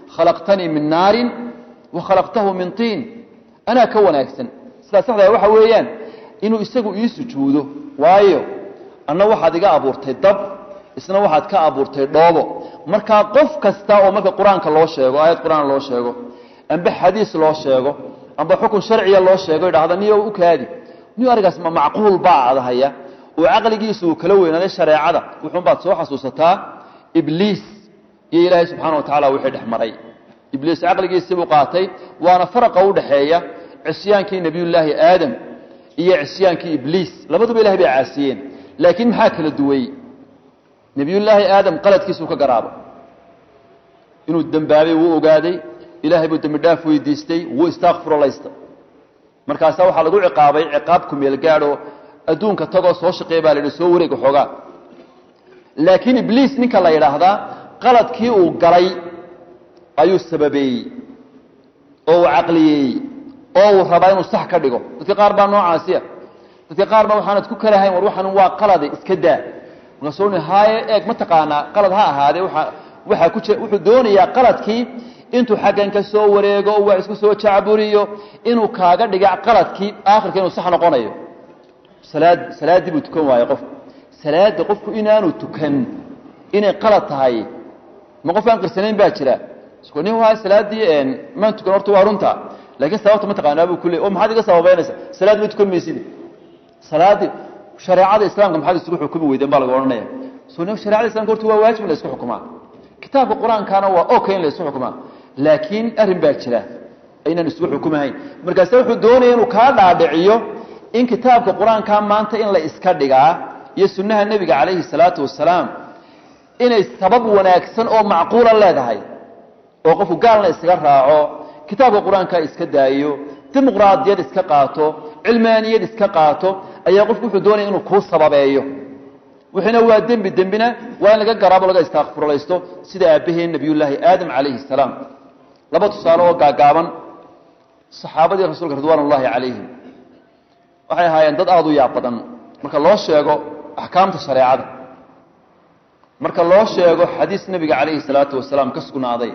khalaqtanii min naarin wa khalaqtahu min tiin anaa ka wanaagsan sidaa saxdaa waxa weeyaan inuu isagu ii sujuudo waayo anna waxaad iga abuurtay dab isna waxaad ka abuurtay dhoobo markaa qof kasta oo marka qur-aanka loo sheego aayad qur-aan loo sheego amba xadiis loo sheego amba xukun sharciya loo sheego idhahda niyo u kaadi niyo arigaas ma macquul baa adahaya oo caqligiisu uu kala weynaaday shareecada wuxuunbaad soo xasuusataa ibliis iyo ilaahay subxaana wa tacala wixii dhex maray ibliis caqligiisii buu qaatay waana faraqa u dhaxeeya cisyaankii nebiyullaahi aadam iyo cisyaankii ibliis labaduba ilahay bay caasiyeen laakiin maxaa kala duwey nebiyullaahi aadam qaladkiisuu ka garaabo inuu dembaabay wuu ogaaday ilaahay buu dembi dhaaf weydiistay wuu istaakfurlaysta markaasaa waxaa lagu ciqaabay ciqaab ku meel gaadhoo adduunka tagoo soo shaqeeya baa la yidhi soo wareega xoogaa laakiin ibliis ninka la yidhaahdaa qaladkii uu galay ayuu sababeeyey oo uu caqliyeeyey oo uu rabaa inuu sax ka dhigo dadka qaar baa noocaasiya dadka qaar baa waxaanad ku kalahayn war waxaan waa qalade iska daa markaasuu ni haaye eeg ma taqaanaa qalad ha ahaadee waa waxaa ku jira wuxuu doonayaa qaladkii intuu xaggan ka soo wareego oo wax isku soo jacburiyo inuu kaaga dhiga qaladkii aakhirka inuu sax noqonayo salaad salaaddii buu tukan waaye qofku salaadda qofku inaanu tukan inay qalad tahay ma qof aan qirsanayn baa jira nin waa salaaddii maan tukan horta waa runta laakiin sababta ma taqaanaa buu kuleey oo maxaad iga sababaynaysa salaad ma tukan maysid salaaddii shareecada islaamka maxaad isugu xukumi weydeen baa laga odhanaya so sharecada islamka horta waa waajib in la isku xukumaa kitaabka qur-aankana waa okay in la isku xukumaa laakiin arrin baa jira aynaan isugu xukumahayn markaase wuxuu doonaya inuu kaa dhaadhiciyo in kitaabka qur-aanka maanta in la iska dhigaa iyo sunnaha nebiga calayhi salaatu wasalaam inay sabab wanaagsan oo macquula leedahay oo qofku gaalna iskaga raaco kitaabka qur-aanka iska daayo dimuqraadiyad iska qaato cilmaaniyad iska qaato ayaa qofku wuxuu doonaya inuu kuu sababeeyo wixiina waa dembi dembina waa in laga garaabo laga istaakfurlaysto sida aabbaheen nebiyullaahi aadam calayhi salaam laba tusaale oo gaagaaban saxaabadii rasuulka ridwaan ullaahi calayhim waxay ahaayeen dad aada u yaab badan marka loo sheego axkaamta shareecada marka loo sheego xadiis nebiga calayhi salaatu wasalaam ka sugnaaday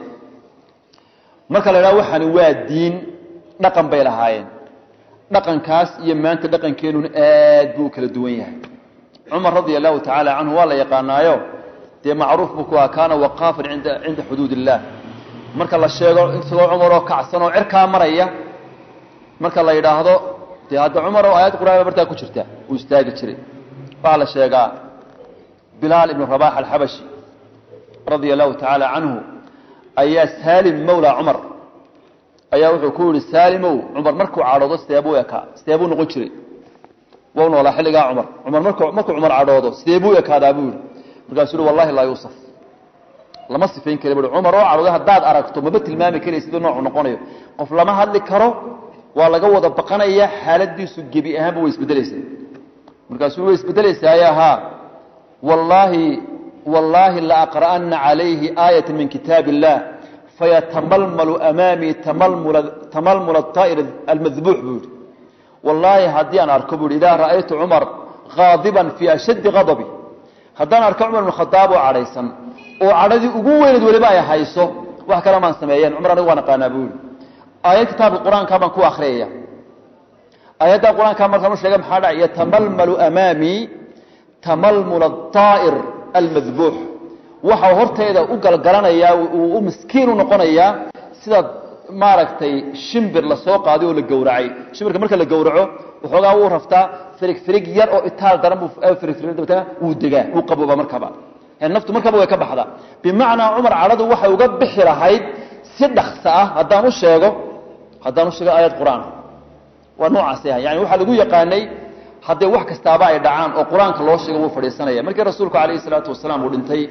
marka la idhaha waxaani waa diin dhaqan bay lahaayeen dhaqankaas iyo maanta dhaqankeenuna aad buu u kala duwan yahay cumar radia allahu tacaala canhu waa la yaqaanaayo dee macruuf buu ku aha kaana waqaafan inda cinda xuduud illaah marka la sheego isagoo cumaroo kacsan oo cirkaa maraya marka la yidhaahdo dee hadda cumar oo aayad qur'aan bartaa ku jirta uu istaagi jiray waxaa la sheegaa bilaal ibnu rabax alxabashi radia allahu tacaala canhu ayaa saalim mawla cumar ayaa wuxuu ku yihi saalimow cumar markuu cadhoodo sideebuu ekaa sideebuu noqon jiray wau noolaa xilligaa cumar cumar markuu markuu cumar cadhoodo sideebuu ekaadaa buu yihi markaasuu yihi wallahi laa yuusaf lama sifayn kara bui cumar oo cadhoodo haddaad aragto maba tilmaami karaya siduu noocu noqonayo qof lama hadli karo waa laga wada baqanaya xaaladiisu gebi ahaanba way isbedelaysaa markaasuu way isbedelaysaaya haa wallaahi wallaahi laaqra'ana calayhi aayata min kitaab illah fayatamalmalu amaamii tamalmula aa'ir almadbuux buu yihi wallaahi haddii aan arko buu ihi idaa ra'aytu cumar qaadiban fii ashaddi qadabi haddaan arko cumar ibn khadaab oo cadhaysan oo cadhadii ugu weyneed weliba ay hayso wax kale maan sameeyeen cumar anigu waan aqaanaa buu yihi aayad kitaabka qur-aanka baan ku akhriyaya aayadda qur-aanka markaan u sheegay maxaa dhacay yatamalmalu amaamii tamalmula aa'ir almadbuux waxau hortayda u galgalanayaa uu u miskiin u noqonayaa sida maaragtay shimbir lasoo qaaday oo la gowracay shimbirka marka la gowraco waxoogaa wuu raftaa firig firig yar oo itaal daran buu dabeetana wuu degaa wuu qabooba markaba naftu markaba way ka baxdaa bimacnaa cumar cadhadu waxay uga bixi lahayd si dhaksa ah haddaan u sheego haddaan u sheego aayad qur-aan waa noocaas ah yani waxaa lagu yaqaanay hadday wax kastaaba ay dhacaan oo qur-aanka loo sheego wuu fadhiisanaya markii rasuulku calayhi salaatu wasalaam uu dhintay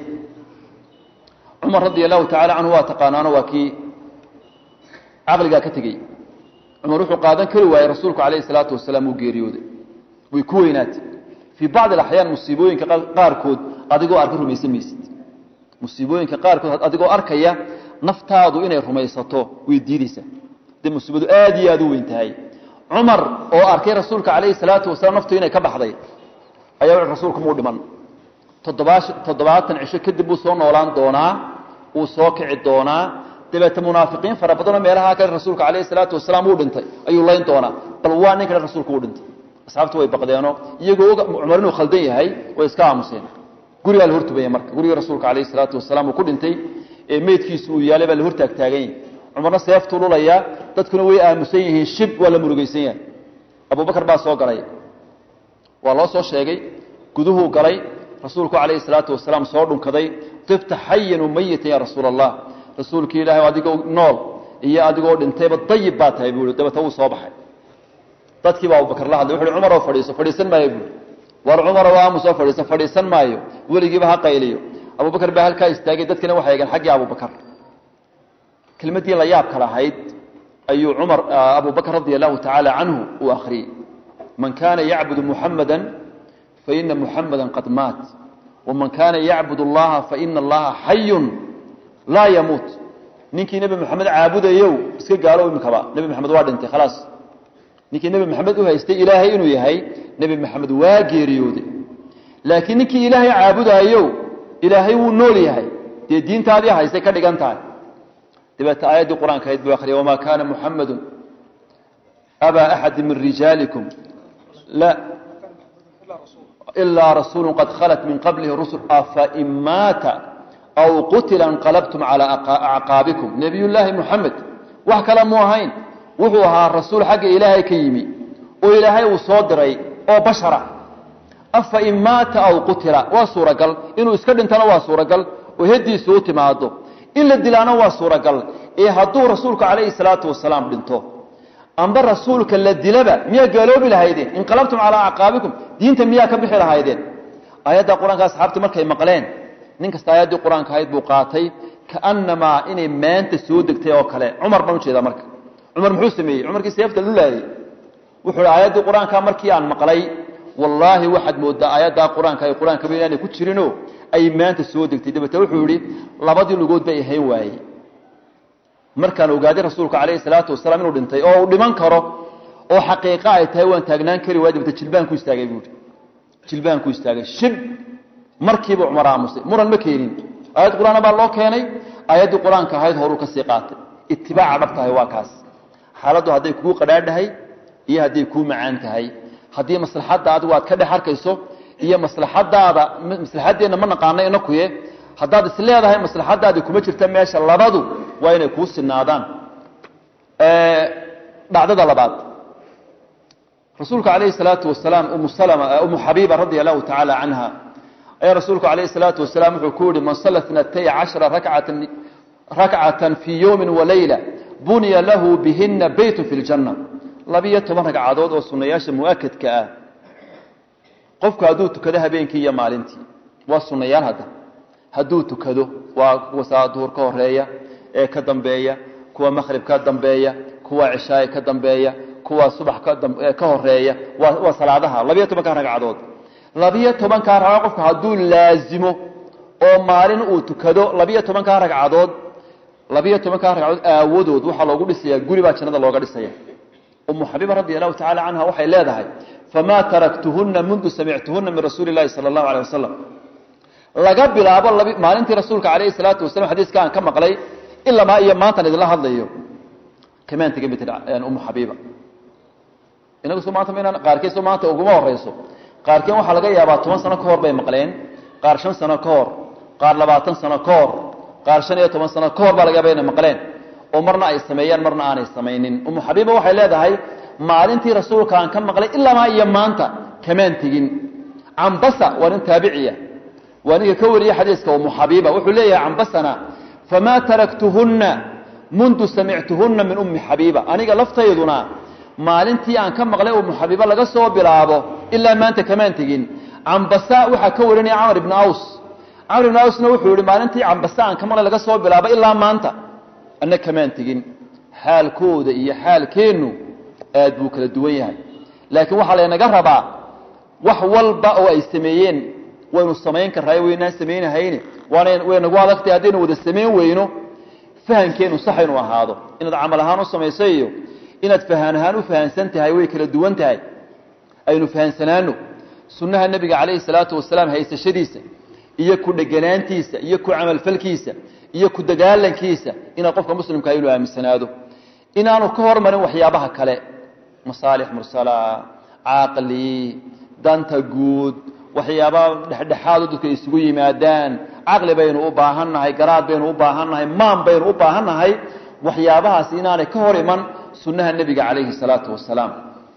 cumar radia allahu tacala canhu waa taqaanaano waa kii caqligaa ka tegey cumar wuxuu qaadan kari waayey rasuulku calayhi salaatu wasalaam uu geeriyooday way ku weynaatay fii bacdi alaxyaan musiibooyinka qaarkood adigoo arka rumaysan maysid musiibooyinka qaarkood adigoo arkaya naftaadu inay rumaysato way diideysaa dee musiibadu aad iyo aad u weyn tahay cumar oo arkay rasuulka calayhi salaatu wasalaam naftu inay ka baxday ayaa wuxu rasuulku muu dhiman toddobaa toddobaatan cisho kadib buu soo noolaan doonaa wuu soo kici doonaa dabeete munaafiqiin fara badanoo meelaha kale rasuulka calayhi salaatu wasalaam uu dhintay ayuu layn doonaa bal waa nin kale rasuulku uu dhintay asxaabtu way baqdeenoo iyagoo cumar inuu khaldan yahay way iska aamuseen gurigaa la hortubaya marka gurigii rasuulka calayhi salaatu wasalaam uu ku dhintay ee meydkiisu uu yaalay baa la hortaag taagan yahay cumarna seeftuu lulayaa dadkuna way aamusan yihiin shib waa la murugaysan yahay abubakar baa soo galay waa loo soo sheegay guduhuu galay rasuulku calayhi salaatu wasalaam soo dhunkaday tifta xayan umayitan ya rasuula allah rasuulkii ilahay adigoo nool iyo adigoo dhintayba dayib baa tahay buu i dabeta wuu soo baxay dadkii baa abubakar la hadlay wuxu uhi cumaroo fadhiiso fadhiisan maayo buui war cumaroo aamusoo fadhiiso fadhiisan maayo weligiiba ha qayliyo abubakar baa halkaa istaagay dadkina waxay eegeen xaggii abubakar kelmaddii la yaabka lahayd ayuu cumar abubakr radia allahu tacaala canhu uu akhriyey man kana yacbudu muxamada faina muxamada qad maat waman kana yacbud اllaha faina allaha xayun laa yamuut ninkii nebi moxamed caabudayow iska gaalo imikaba nebi moxamed waa dhintay khalaas ninkii nebi moxamed u haystay ilaahay inuu yahay nebi moxamed waa geeriyooday laakiin ninkii ilaahay caabudaayow ilaahay wuu nool yahay dee diintaadii haystay ka dhigan tahay dabeete aayaddii qur-aanka ahayd buu akhriyay wamaa kaana muxamadu abaa axadi min rijaalikum la ilaa rasuulu qad khalat min qablihi rusul afain maata aw qutila inqalabtum calaa acqaabikum nebiyullaahi muxamed wax kale mu ahayn wuxuu ahaa rasuul xagga ilaahay ka yimi oo ilaahay uu soo diray oo bashara afain maata aw qutila waa suuragal inuu iska dhintana waa suuragal oo hediisu u timaado in la dilaana waa suuragal ee hadduu rasuulku calayhi salaatu wasalaam dhinto amba rasuulka la dilaba miyaa gaaloobi lahaydeen inqalabtum calaa acqaabikum diinta miyaa ka bixi lahaydeen aayadda qur-aanka asxaabtii markay maqleen nin kasta aayaddii qur-aanka ahayd buu qaatay kaanamaa inay maanta soo degtay oo kale cumar baan ujeedaa marka cumar muxuu sameeyey cumarkii seefta lulaayey wuxuu hi aayaddii qur-aanka markii aan maqlay wallaahi waxaad moodaa aayaddaa qur-aanka ay qur-aankaba inaanay ku jirinoo ay maanta soo degtay dabeete wuxuu yihi labadii lugood bay ahayn waayey markaan ogaaday rasuulka calayhi salaatu wasalaam inuu dhintay oo uu dhiman karo oo xaqiiqa ay tahay waan taagnaan kari waay dabete jilbaan ku istaagay buui jilbaan ku istaagay shib markiiba cumar aamusay muran ma keenin aayad qur-aana baa loo keenay aayaddii qur-aanka ahayd horuu ka sii qaatay itibaaca dhab tahay waa kaas xaaladdu hadday kuu qadhaadhahay iyo hadday kuu macaan tahay haddii maslaxadda adigu aad ka dhex arkayso iyo maslaxadaada maslaxaddeenna ma naqaano inakuye haddaad is leedahay maslaxadaadi kuma jirta meesha labadu waa inay kuu sinaadaan dhacdada labaad rasuulka calayhi salaatu wasalaam umu salama umu xabiiba radia allahu tacaala canha ayaa rasuulku calayhi salaatu wasalaam wuxuu ku yihi man salla itnatay cashara rakcatan rakcatan fii yowmin walayla buniya lahu bihina beytun fi ljanna labiyo toban ragcadood oo sunayaasha mu'akadka ah qofku hadduu tukado habeenkii iyo maalintii waa sunayaal hadda hadduu tukado waa kuwa salaad duhur ka horeeya ee ka dambeeya kuwa makhrib ka dambeeya kuwa cishaay ka dambeeya kuwa subax ka horeeya waa salaadaha labiyo tobankaa ragcadood labiyo tobankaa ragcadood qofku hadduu laazimo oo maalin uu tukado labiyo tobankaa ragcadood labiyo tobankaa ragcadood aawadood waxaa loogu dhisayaa guri baa jannada looga dhisaya umu xabiiba radi allahu tacala canha waxay leedahay famaa taraktuhuna mundu samictuhuna min rasuuli lahi sala allahu aleh wasalam laga bilaabo maalintii rasuulka calayhi salaatu wasalam xadiiska aan ka maqlay ilamaa iyo maantan idinla hadlayo kamaan tegin bay tii umu xabiiba inagu so maanta maynaan qaarkeed so maanta uguma horeyso qaarkeen waxaa laga yaabaa toban sano ka hor bay maqleen qaar shan sano ka hor qaar labaatan sano ka hor qaar shan iyo toban sano ka hor baa laga yaaba inay maqleen oo marna ay sameeyaan marna aanay samaynin umu xabiiba waxay leedahay maalintii rasuulka aan ka maqlay ilamaa iyo maanta kamaan tegin cambasa waa nin taabiciya waa ninka ka wariyey xadiiska umu xabiiba wuxuu leeyahay cambasana famaa taraktuhunna mundu samictuhunna min ummi xabiiba aniga laftayduna maalintii aan ka maqlay umu xabiiba laga soo bilaabo ilaa maanta kamaan tegin cambasa waxaa ka warinaya camar ibni aws camar ibni awsna wuxuu yihi maalintii cambasa aan ka maqlay laga soo bilaabo ilaa maanta anna kamaan tegin xaalkooda iyo xaalkeennu aad buu kala duwan yahay laakiin waxaa laynaga rabaa wax walba oo ay sameeyeen waynu samayn karaayo waynaan samaynahayne waana way nagu adagtay haddaynu wada samayn weyno fahankeenu sax inuu ahaado inaad camal ahaan u samayso iyo inaad fahaan ahaan u fahansan tahay way kala duwan tahay aynu fahansanaano sunnaha nebiga calayhi salaatu wasalaam haysashadiisa iyo ku dheganaantiisa iyo ku camalfalkiisa iyo ku dagaalankiisa inaa qofka muslimkaa inuu aaminsanaado inaanu ka hormarin waxyaabaha kale masaalix mursala caqli danta guud waxyaaba dhexdhexaado dadka isugu yimaadaan caqli baynu u baahannahay garaad baynu u baahannahay maan baynu u baahannahay waxyaabahaas inaanay ka hor iman sunnaha nebiga calayhi salaatu wasalaam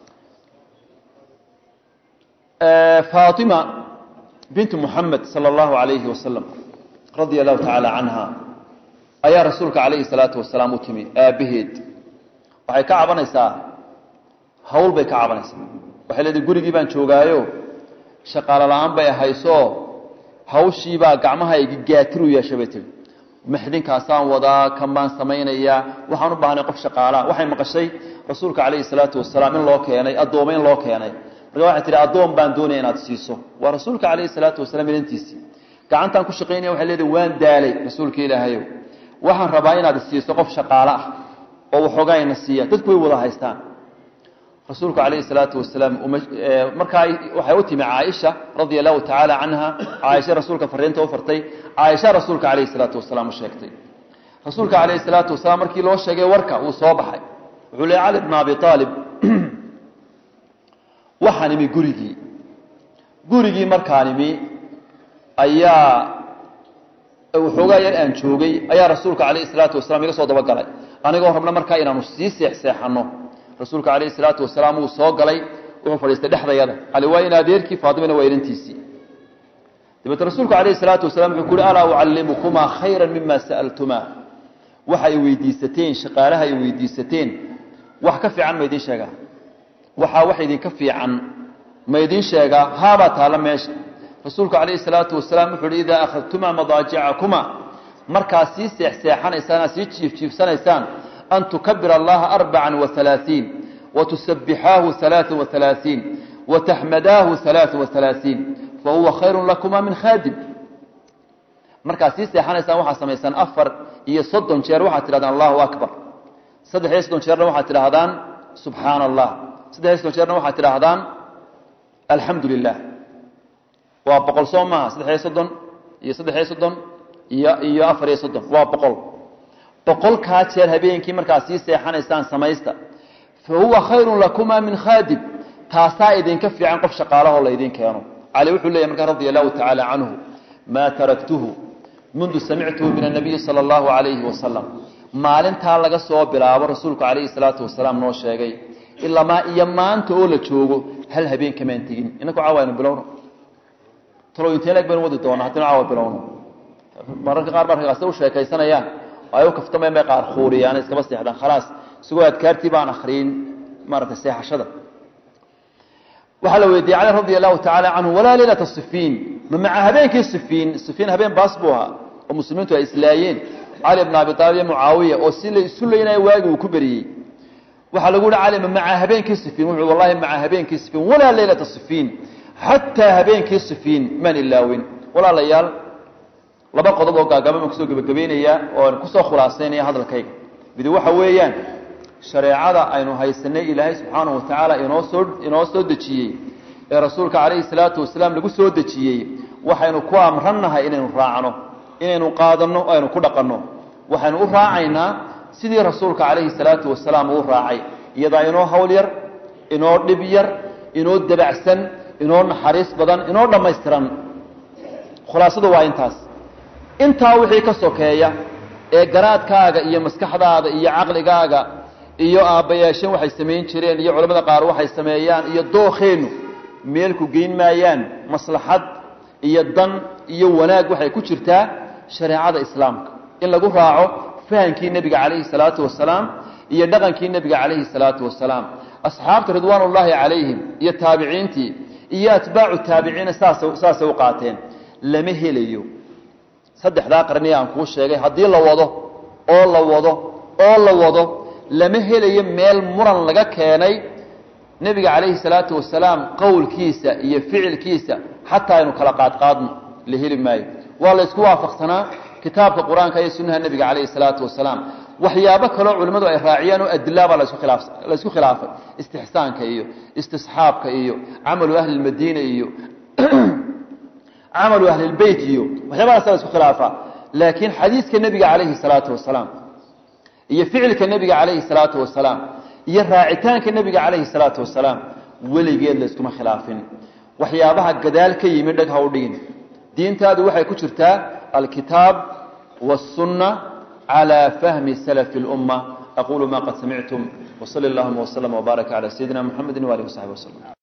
faatima bintu muxamed sala allahu alayhi wasalam radia allahu tacaala canha ayaa rasuulka calayhi salaatu wasalaam u timi aabbaheed waxay ka cabanaysaa hawl bay ka cabanaysaa waxay leedahay gurigii baan joogaayo shaqaalo la-aan bay ahayso hawshiibaa gacmahaygi gaatiru yeesha bay tiri maxdinkaasaan wadaa kan baan samaynayaa waxaan u baahnay qof shaqaalaa waxay maqashay rasuulka calayhi salaatu wasalaam in loo keenay addooma in loo keenay marka waxay tihi addoon baan doonaya inaad siiso waa rasuulka calayhi salaatu wasalaam inantiisii gacantaan ku shaqaynaya waxay leedahay waan daalay rasuulka ilaahayow waxaan rabaa inaad siiso qof shaqaalo ah oo waxoogaa ina siiya dadku way wada haystaan rasuulku calayhi salaatu wasalaam markaa waxay u timi caaisha radia allahu tacaala canha caaisha rasuulka fariinta u fartay caaisha rasuulka calayhi salaatu wasalaam u sheegtay rasuulka calayhi salaatu wasalaam markii loo sheegay warka wuu soo baxay wuxuu leey cali bna abi aalib waxaan imi gurigii gurigii markaan imi ayaa waxoogaa yar aan joogay ayaa rasuulka calayhi salaatu wasalaam iga soo dabagalay anigoo rabna markaa inaanu sii seexseexanno rasuulka calayhi salaatu wasalaam wuu soo galay wuxuu fadhiistay dhexdayada cali waa in adeerkii faatimana waa inantiisii dabeete rasuulku calayhi salaatu wasalaam wuxuu ku uhi alaa ucallimukumaa khayran mima sa'altumaa waxa ay weydiisateen shaqaalaha ay weydiisateen wax ka fiican ma idiin sheegaa waxaa wax idinka fiican ma idiin sheegaa haabaa taalla meesha rasuulku calayhi salaatu wasalaam wuxuu uhi idaa akhadtumaa madaajicakumaa markaad sii seexseexanaysaan aad sii jiifjiifsanaysaan an tukabira allaha arbaca waalaaiin watusabixaahu alaaa waalaaiin wataxmadaahu alaaa waalaaiin fahuwa khayru lakuma min khaadim markaad sii seexanaysaan waxaad samaysaan afar iyo soddon jeer waxaad tidhahdaan allahu akbar saddex iyo soddon jeerna waxaad tidhaahdaan subxaana allah saddex iyo soddon jeerna waxaad tidhaahdaan alxamdu lilah waa boqol soo maaha saddex iyo soddon iyo saddex iyo soddon iyo iyo afar iyo soddon waa boqol boqolkaa jeer habeenkii markaad sii seexanaysaan samaysta fa huwa khayrun lakuma min khaadim taasaa idinka fiican qof shaqaalahoo laydin keeno cali wuxuu leeyahy markaa radia allahu tacaala canhu maa taraktuhu mundu samictuhu min annabiyi sala allahu calayhi wasalam maalintaa laga soo bilaabo rasuulku calayhi salaatu wasalaam noo sheegay ilamaa iyo maanta oo la joogo hal habeen kamaan tegin inaku caawa aynu bilowno talo inteen eg baynu wadi doonaa haddinu caawa bilowno mararka qaar markaase u sheekaysanayaan ay u kaftamayaan bay qaar khuuriyaan iskaba seexdaan khalaas isagoo adkaartii baan akhriyin maaragtay seexashada waxaa la weydiiyey cali radia allahu tacaala canhu walaa leylata sifiin ma maca habeenkii sifiin sifiin habeen baas buu ahaa oo muslimiintu ay islaayeen cali bna abi aalib iyo mucaawiya oo si la isu leynaya waagi uu ku beriyey waxaa lagu yihi cali ma maca habeenkii sifiin wuxuu wallahi maca habeenkii sifiin walaa leylata sifiin xataa habeenkii sifiin maan ilaawin walaalayaal laba qodob oo gaagaba baan kusoo gebagabaynayaa oo aan kusoo khulaasaynaya hadalkayga midi waxa weeyaan shareecada aynu haysanay ilaahay subxaanahu watacaala inoo soo inoo soo dejiyey ee rasuulka calayhi salaatu wasalaam lagu soo dejiyey waxaynu ku amrannahay inaynu raacno inaynu qaadanno o aynu ku dhaqanno waxaynu u raacaynaa sidii rasuulka calayhi salaatu wasalaam uu raacay iyadaa inoo hawl yar inoo dhib yar inoo dabacsan inoo naxariis badan inoo dhammaystiran khulaasadu waa intaas intaa wixii ka sokeeya ee garaadkaaga iyo maskaxdaada iyo caqligaaga iyo aabbayaasheen waxay samayn jireen iyo culamada qaar waxay sameeyaan iyo dookeennu meelku geyn maayaan maslaxad iyo dan iyo wanaag waxay ku jirtaa shareecada islaamka in lagu raaco fahamkii nebiga calayhi salaatu wasalaam iyo dhaqankii nebiga calayhi salaatu wasalaam asxaabta ridwaanullaahi calayhim iyo taabiciintii iyo atbaacu taabiciina saasa saasay u qaateen lama helayo saddexdaa qarniya aan kuu sheegay haddii la wado oo la wado oo la wado lama helayo meel muran laga keenay nebiga calayhi salaatu wasalaam qowlkiisa iyo ficilkiisa xataa aynu kala qaadqaadno la heli maayo waa la ysku waafaqsanaa kitaabka qur-aanka iyo sunnaha nebiga calayhi salaatu wasalaam waxyaabo kaloo culimmadu ay raaciyaan oo adilabaa lasku khilaaf la ysku khilaafay istixsaanka iyo istisxaabka iyo camalu ahli lmadiina iyo camalu ahlilbeyt iyo waxyaabahaasa la isku khilaafaa laakiin xadiiska nebiga calayhi salaatu wasalaam iyo ficilka nebiga calayhi salaatu wasalaam iyo raacitaanka nebiga calayhi salaatu wasalaam weligeed la iskuma khilaafin waxyaabaha gadaal ka yimi dheg ha u dhigin diintaadu waxay ku jirtaa alkitaab wاsunna calى fahmi salafi اlumma aqulu ma qad samictum wsali اllahuma wslm wbaaraka calى sayidina mxamedi walih wsaxbi wslm